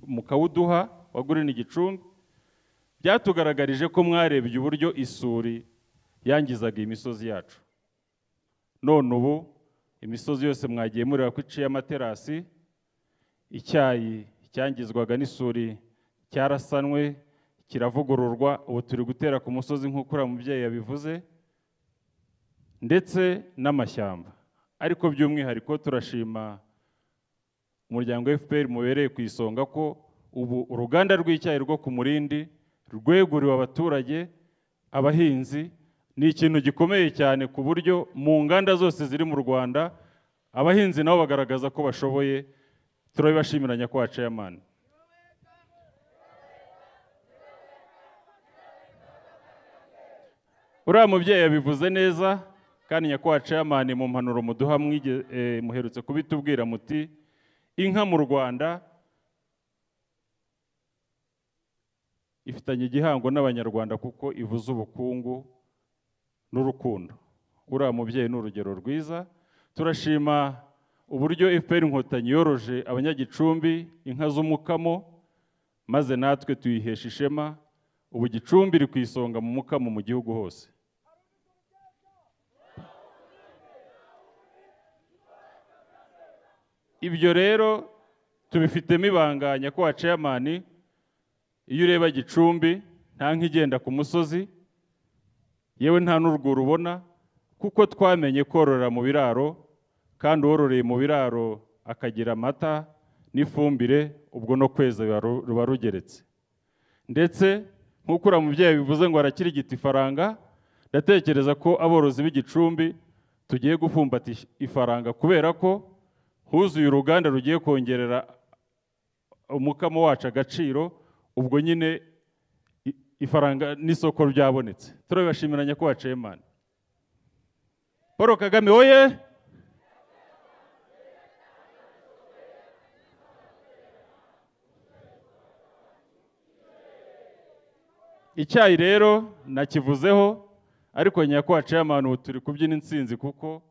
[SPEAKER 7] mukawuduha wagurira igicumbi byatugaragarije ko mwarebye uburyo isuri yangizaga iyi misozi yacu none ubu imisozi yose mwagiye mureba ko iciye amaterasi icyayi cyangizwaga n'isuri cyarasanwe kiravugururwa ubu turi gutera ku musozi nk'uko uriya mubyeyi yabivuze ndetse n'amashyamba ariko by'umwihariko turashima umuryango fpr mubereye ku isonga ko ubu uruganda rw'icyayi rwo ku murindi rweguriwe abaturage abahinzi ni ikintu gikomeye cyane ku buryo mu nganda zose ziri mu rwanda abahinzi nabo bagaragaza ko bashoboye turabibashimira nyakubahwa ceyamani uriya mubyeyi yabivuze neza kandi nyakubahwa ceyamani mu mpanuro muduha muherutse kubitubwira muti inka mu rwanda ifitanye igihango n'abanyarwanda kuko ivuze ubukungu n'urukundo uriya mubyeyi ni urugero rwiza turashima uburyo fpr inkotanyi yoroje abanyagicumbi inka z'umukamo maze natwe tuyihesha ishema ubu gicumbi iri ku isonga mu mukamo mu gihugu hose ibyo rero tubifitemo ibanga nyakubahwa ceyamani iyo ureba gicumbi nta nk'igenda ku musozi yewe nta n'urwuri ubona kuko twamenye korora mu biraro kandi uwororeye mu biraro akagira amata n'ifumbire ubwo no kweza ruba rugeretse ndetse nk'uko uriya mubyeyi bivuze ngo arakirigita ifaranga ndatekereza ko aborozi b'igicumbi tugiye gufumbata ifaranga kubera ko huzuye uruganda rugiye kongerera umukamo wacu agaciro ubwo nyine ifaranga n'isoko ryabonetse turabibashimira nyakubahwa ceyamani paul kagame woye icyayi rero nakivuzeho ariko nyakubahwa ceyamani ubu turi kubyina insinzi kuko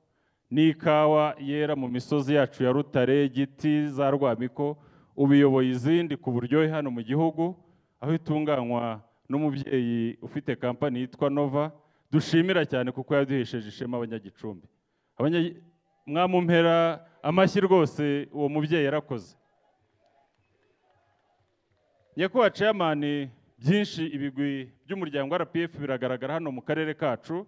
[SPEAKER 7] n'ikawa yera mu misozi yacu ya rutare giti za rwamiko ubiyoboye izindi ku buryohe hano mu gihugu aho itunganywa n'umubyeyi ufite kampani yitwa nova dushimira cyane kuko yaduhesheje ishema abanyagicumbi mwamumpera amashyi rwose uwo mubyeyi yarakoze nyakubahwa ceyamani byinshi ibigwi by'umuryango rpf biragaragara hano mu karere kacu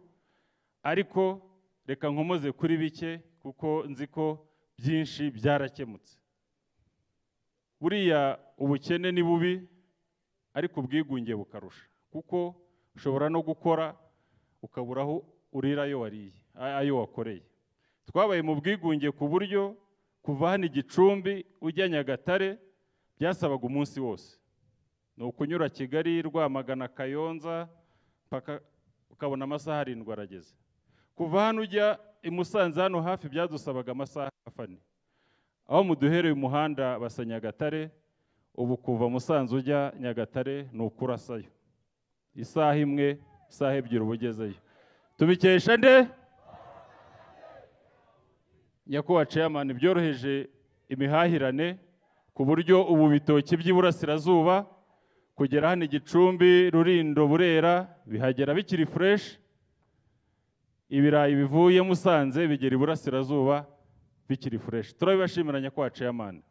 [SPEAKER 7] ariko reka nkomoze kuri bike kuko nzi ko byinshi byarakemutse buriya ubukene ni bubi ariko ubwigunge bukarusha kuko ushobora no gukora ukabura aho urira ayo wariye ayo wakoreye twabaye mu bwigunge ku buryo kuva hano igicumbi ujya nyagatare byasabaga umunsi wose ni ukunyura kigali rwamagana kayonza ukabona amasaha arindwi arageze kuva hano ujya i musanze hano hafi byadusabaga amasaha ane aho muduhereye umuhanda basa nyagatare ubu kuva musanze ujya nyagatare ni ukurasayo isaha imwe isaha ebyiri uba ugezeyo tubikesha nde nyakubahwa ceyamani byoroheje imihahirane ku buryo ubu bitoki by'iburasirazuba kugera hano igicumbi rurindo burera bihagera bikiri fureshi ibirayi bivuye musanze bigera iburasirazuba bikiri fureshi turabibashimira nyakubahwa ceyamani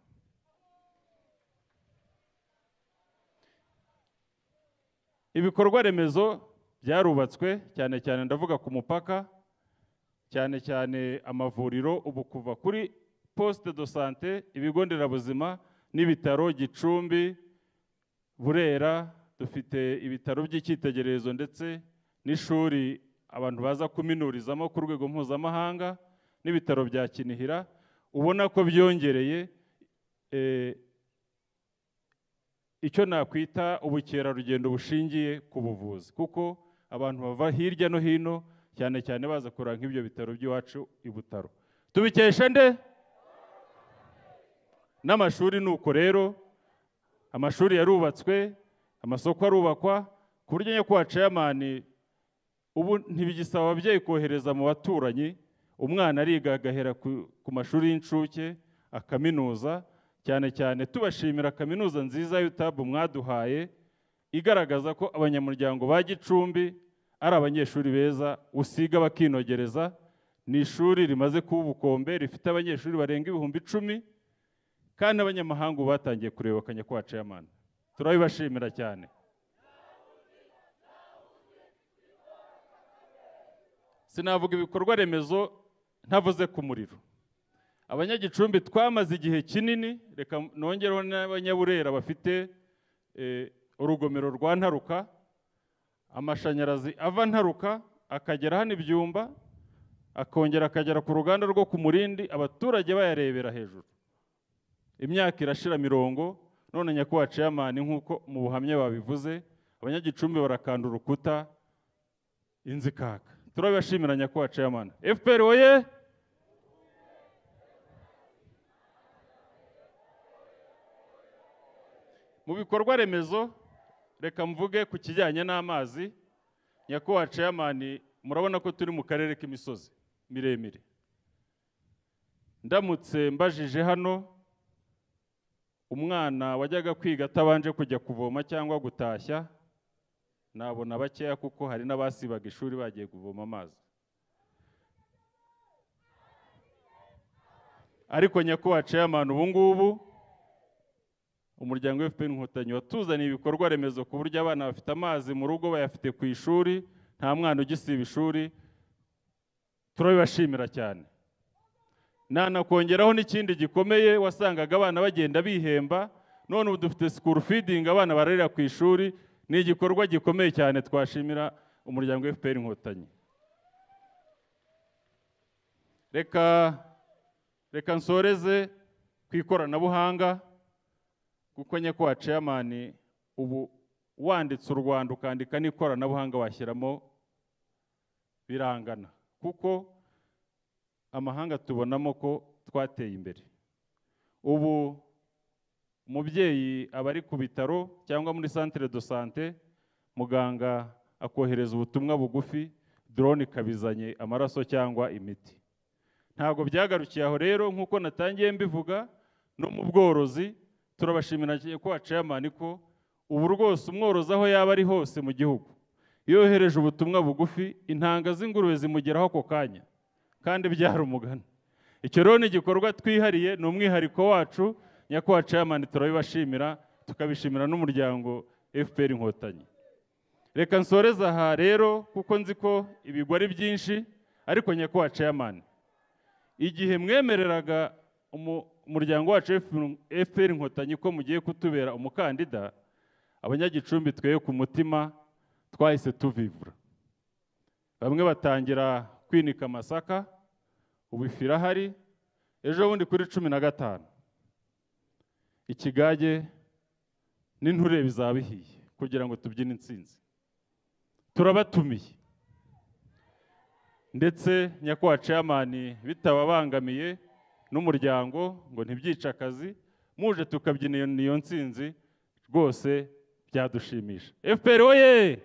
[SPEAKER 7] ibikorwa remezo byarubatswe cyane cyane ndavuga ku mupaka cyane cyane amavuriro ubu kuva kuri posite do sante ibigo nderabuzima n'ibitaro gicumbi burera dufite ibitaro by'icyitegererezo ndetse n'ishuri abantu baza kuminurizamo ku rwego mpuzamahanga n'ibitaro bya kinihira ubona ko byongereye eh, icyo nakwita ubukerarugendo bushingiye ku buvuzi kuko abantu bava hirya no hino cyane cyane baza kureba nk'ibyo bitaro by'iwacu i butaro tubikesha nde n'amashuri ni uko rero amashuri yarubatswe amasoko arubakwa ku buryo nyakubahwa ceyamani ubu ntibigisaba ababyeyi kohereza mu baturanyi umwana ariga agahera ku- ku mashuri y'incuke akaminuza cyane cyane tubashimira kaminuza nziza y'utabu mwaduhaye igaragaza ko abanyamuryango ba gicumbi ari abanyeshuri beza usiga bakinogereza ni ishuri rimaze kuba ubukombe rifite abanyeshuri barenga ibihumbi icumi kandi n'abanyamahanga ubu batangiye kureba akanya ko wacayamana turabibashimira cyane sinavuga ibikorwa remezo ntavuze ku muriro abanyagicumbi twamaze igihe kinini reka nongereho n'abanyaburera bafite eh, urugomero rwa ntaruka amashanyarazi ava ntaruka akagera hano ibyumba akongera akagera ku ruganda rwo ku murindi abaturage bayarebera hejuru imyaka irashira mirongo none nyakubahwa ceyamani nk'uko mu buhamya babivuze abanyagicumbi barakanda urukuta inzu ikaka turabibashimira nyakubahwa ceyamani fpr oye mu bikorwa remezo reka mvuge ku kijyanye n'amazi nyakubahwa ceyamani murabona ko turi mu karere k'imisozi miremire ndamutse mbajije hano umwana wajyaga kwiga atabanje kujya kuvoma cyangwa gutashya nabona bakeya kuko hari n'abasibaga ishuri bagiye kuvoma amazi ariko nyakubahwa ceyamani ubu ngubu umuryango fpr inkotanyi watuzaniye ibikorwa remezo ku buryo abana bafite amazi mu rugo bayafite ku ishuri nta mwana ugisiba ishuri turabibashimira cyane nanakongeraho n'ikindi gikomeye wasangaga abana bagenda bihemba none ubu dufite sikuru feeding abana bararira ku ishuri ni igikorwa gikomeye cyane twashimira umuryango fpr inkotanyi reka reka nsoreze ku ikoranabuhanga kuko nyakubahwa ceyamani ubu wanditse u rwanda ukandika n'ikoranabuhanga washyiramo birangana kuko amahanga tubonamo ko twateye imbere ubu umubyeyi aba ari ku bitaro cyangwa muri santire do sante muganga akohereza ubutumwa bugufi drone ikabizanye amaraso cyangwa imiti ntabwo byagarukiye aho rero nk'uko natangiye mbivuga no mu bworozi turabashimira ko wacayamani ko ubu rwose umworozi aho yaba ari hose mu gihugu iyo yohereje ubutumwa bugufi intanga z'ingurube zimugeraho ako kanya kandi byari umugani icyo rero ni igikorwa twihariye ni umwihariko wacu nyakubahwa ceyamani turabibashimira tukabishimira n'umuryango fpr inkotanyi reka nsoreze aha rero kuko nzi ko ibigwa ari byinshi ariko nyakubahwa ceyamani igihe mwemereraga umu- umuryango wacu fpr inkotanyi ko mugiye kutubera umukandida abanyagicumbi tweye ku mutima twahise tuvivura bamwe batangira kwinika amasaka ubu ifu irahari ejo bundi kuri cumi na gatanu ikigage n'inture bizaba bihiye kugira ngo tubyine intsinzi turabatumiye ndetse nyakubahwa ceyamani bitababangamiye n'umuryango ngo ntibyice akazi muje tukabyina iyo- iyo ntsinzi rwose byadushimisha fpr oye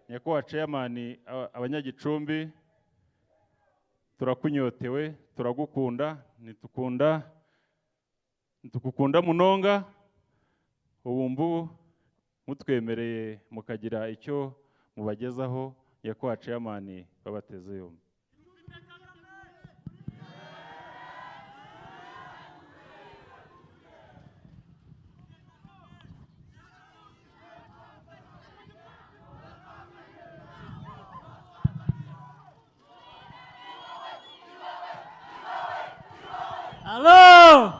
[SPEAKER 7] nyakubahwa ceyamani aba- abanyagicumbi turakunyotewe turagukunda ntitukunda ntitukukunda munonga ubu mbu mutwemereye mukagira icyo mubagezaho nyakubahwa ceyamani babateze yombi
[SPEAKER 8] Alô!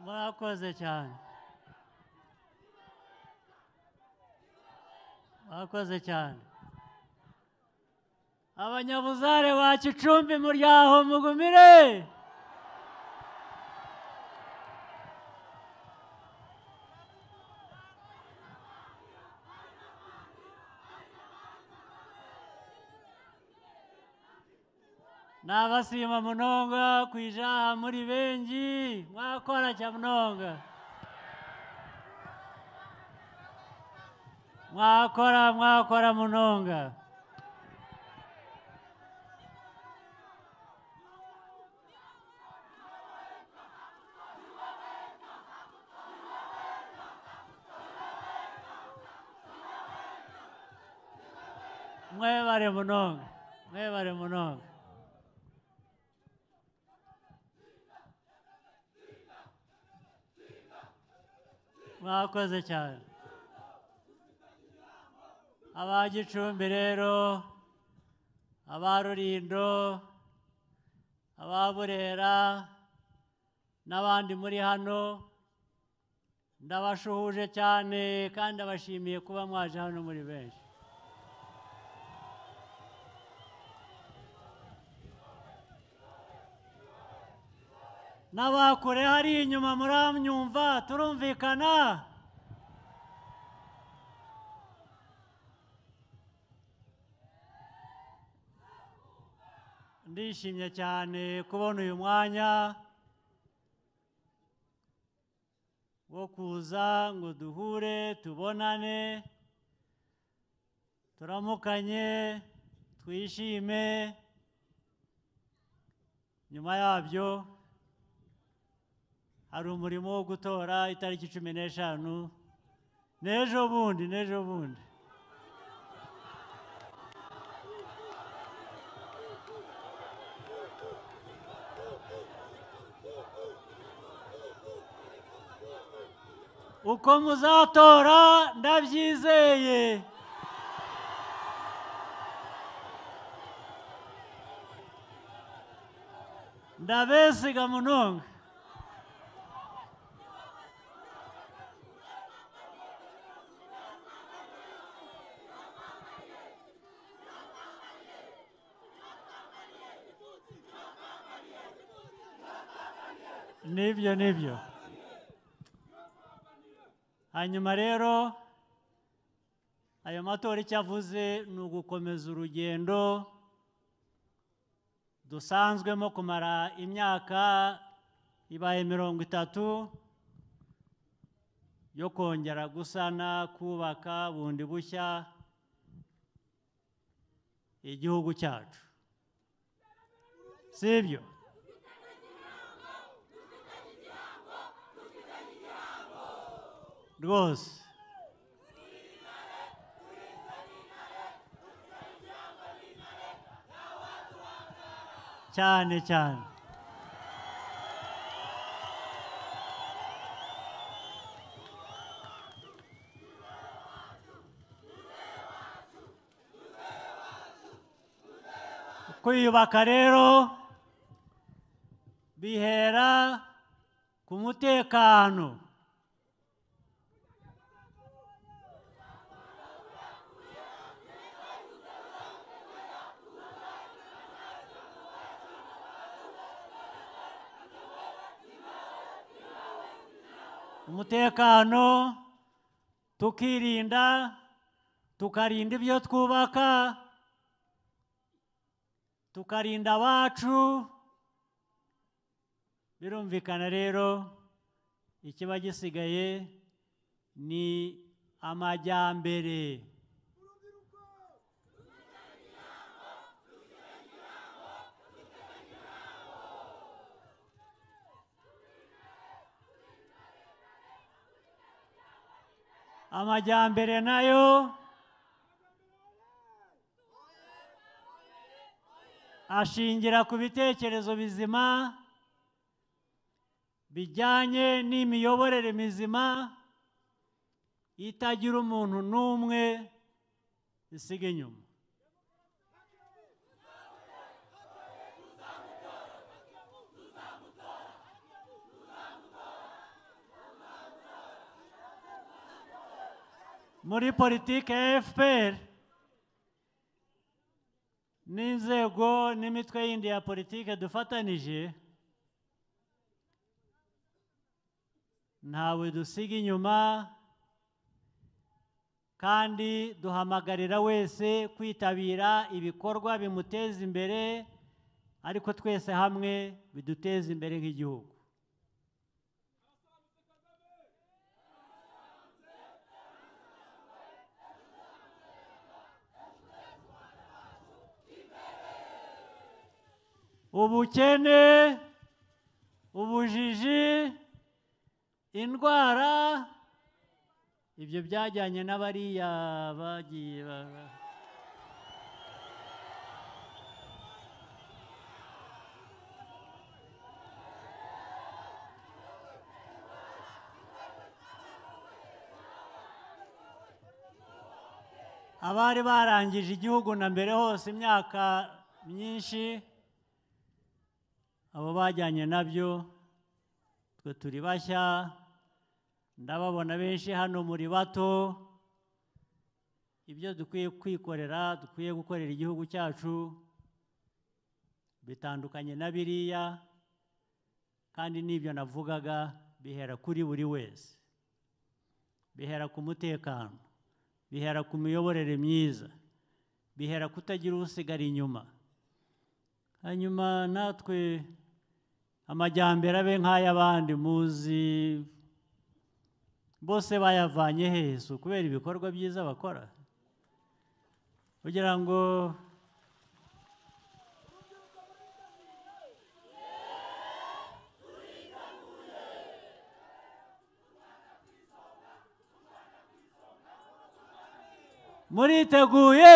[SPEAKER 8] murakoze cyane murakoze cyane abanyabuzare ba gicumbi muryaho mugumire nabasima munonga kwijaha muri bengi mwakora cha munonga mwakora mwakora munonga mwebare munonga mwebare munonga mwakoze cyane aba gicumbi rero aba rurindo aba burera n'abandi muri hano ndabashuhuje cyane kandi abashimiye kuba mwaje hano muri benshi n'abakure hari inyuma muramyumva turumvikana ndishimye cyane kubona uyu mwanya wo kuza ngo duhure tubonane turamukanye twishime nyuma yabyo hari umurimo wo gutora itariki cumi n'eshanu n'ejo bundi n'ejo bundi uko muzatora ndabyizeye ndabesiga munonga nibyo nibyo hanyuma rero ayo matora icyo avuze ni ugukomeza urugendo dusanzwemo kumara imyaka ibaye mirongo itatu yo kongera gusana kubaka bundi bushya igihugu cyacu si ibyo rwose cyane cyane kwiyubaka rero bihera ku mutekano umutekano tukirinda tukarinda ibyo twubaka tukarinda abacu birumvikana rero ikiba gisigaye ni amajyambere amajyambere nayo ashingira ku bitekerezo bizima bijyanye n'imiyoborere mizima itagira umuntu n'umwe isiga inyuma muri politiki ya fpr n'inzego n'imitwe yindi ya politiki dufatanije ntawe dusiga inyuma kandi duhamagarira wese kwitabira ibikorwa bimuteza imbere ariko twese hamwe biduteza imbere nk'igihugu ubukene ubujiji indwara ibyo byajyanye n'abariya bagiye ba- ba- abari barangije igihugu na mbere hose imyaka myinshi abo bajyanye nabyo twe turi bashya ndababona benshi hano muri bato ibyo dukwiye kwikorera dukwiye gukorera igihugu cyacu bitandukanye na biriya kandi n'ibyo navugaga bihera kuri buri wese bihera ku mutekano bihera ku miyoborere myiza bihera kutagira usigara inyuma hanyuma natwe amajyambere abe nk'ay'abandi muzi bose bayavanye hesu kubera ibikorwa byiza bakora kugira ngo muriteguye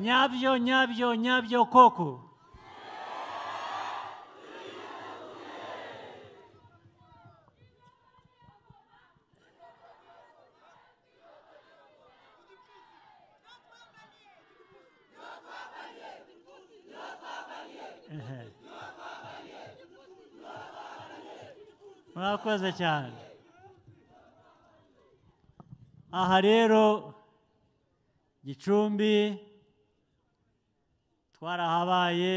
[SPEAKER 8] nyabyo nyabyo nyabyo koko Ehe. murakoze cyane aha rero gicumbi twarahabaye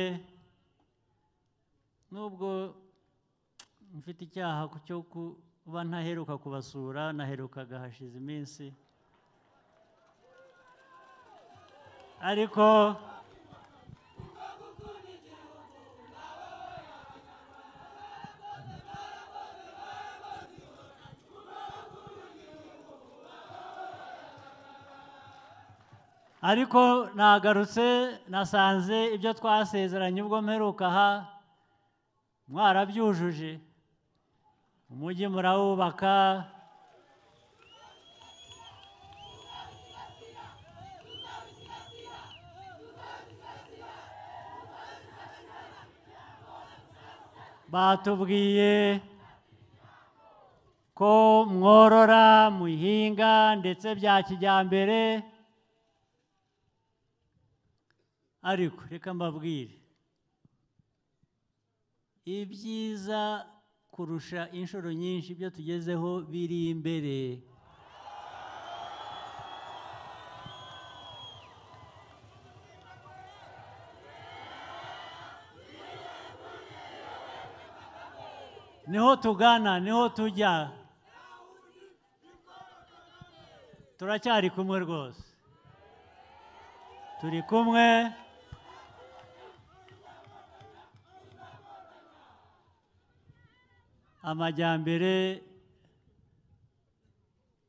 [SPEAKER 8] nubwo mfite icyaha cyo kuba ntaheruka kubasura naherukaga hashize iminsi ariko ariko nagarutse nasanze ibyo twasezeranye ubwo mperuka aha mwarabyujuje umujyi murawubaka batubwiye ko mworora muhinga ndetse bya kijyambere ariko reka mbabwire ibyiza kurusha inshuro nyinshi ibyo tugezeho biri imbere niho tugana niho tujya turacyari kumwe rwose turi kumwe amajyambere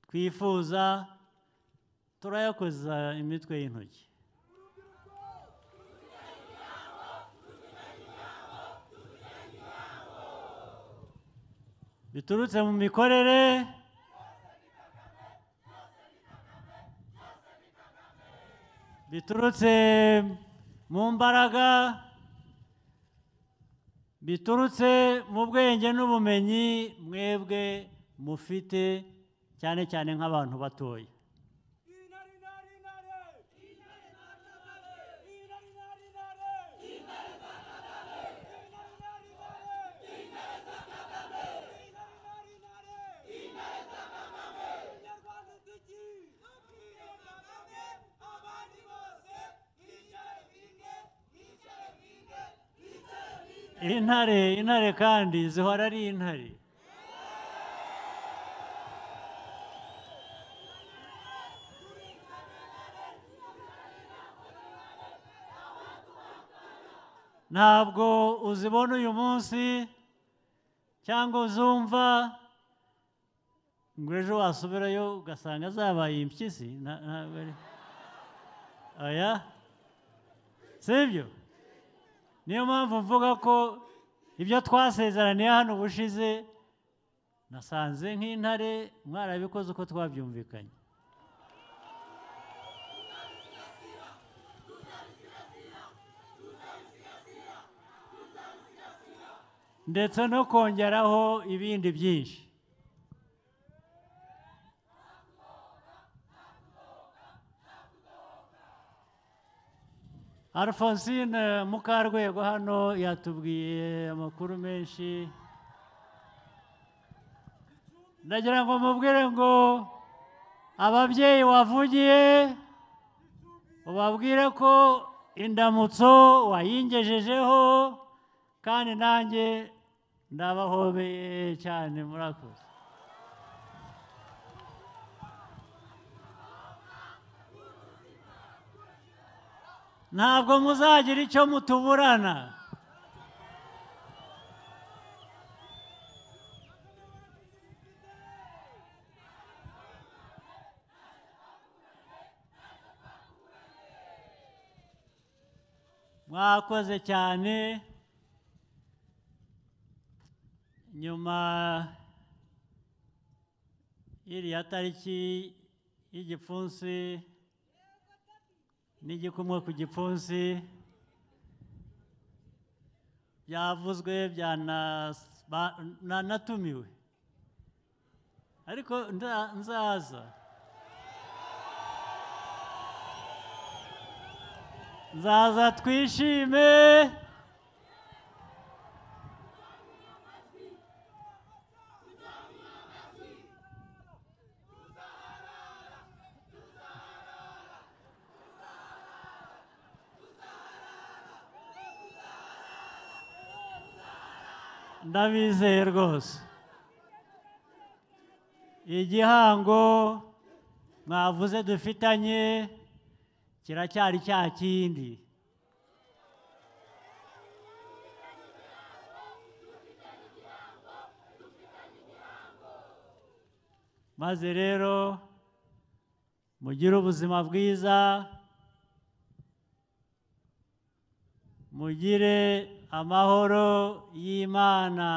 [SPEAKER 8] twifuza turayakoza imitwe y'intoki biturutse mu mikorere biturutse mu mbaraga biturutse mu bwenge n'ubumenyi mwebwe mufite cyane cyane nk'abantu batoya intare intare kandi zihora ari intare ntabwo uzibona uyu munsi cyangwa uzumva ngo ejo wasubirayo ugasanga zabaye impyisi na- ntabwo ari aya sibyo niyo mpamvu mvuga ko ibyo twasezeraniye hano ubushize nasanze nk'intare mwarabikoze uko twabyumvikanye ndetse no kongeraho ibindi byinshi Alphonsine Mukarwego hano yatubwiye amakuru menshi ndagira ngo mubwire ngo ababyeyi wavugiye ubabwire ko indamutso wayingejejeho kandi nanjye ndabahobeye cyane murakoze ntabwo muzagira icyo mutuburana mwakoze cyane nyuma y'iriya tariki y'igipfunsi n'igikumwe ku gipfunsi byavuzwe byanas- ba- na- natumiwe ariko nda- nzaza nzaza twishime ndabizeye rwose igihango mwavuze dufitanye kiracyari cya kindi maze rero mugire ubuzima bwiza mugire amahoro y'imana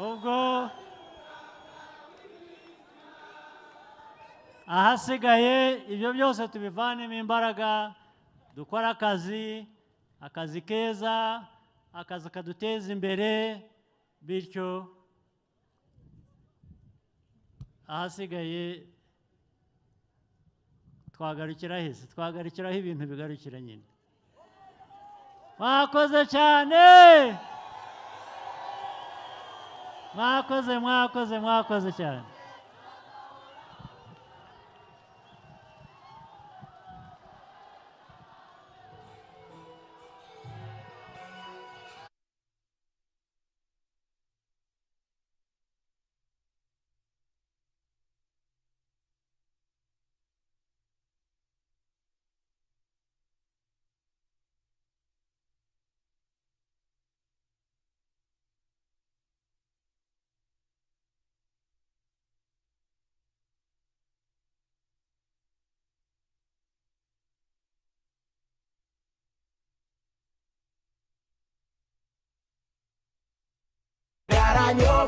[SPEAKER 8] ubwo ahasigaye ibyo byose tubivanemo imbaraga dukore akazi akazi keza akazi kaduteza imbere bityo ahasigaye twagarukira heza twagarukiraho ibintu bigarukira nyine mwakoze cyane mwakoze mwakoze mwakoze cyane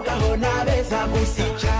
[SPEAKER 2] gusa gusa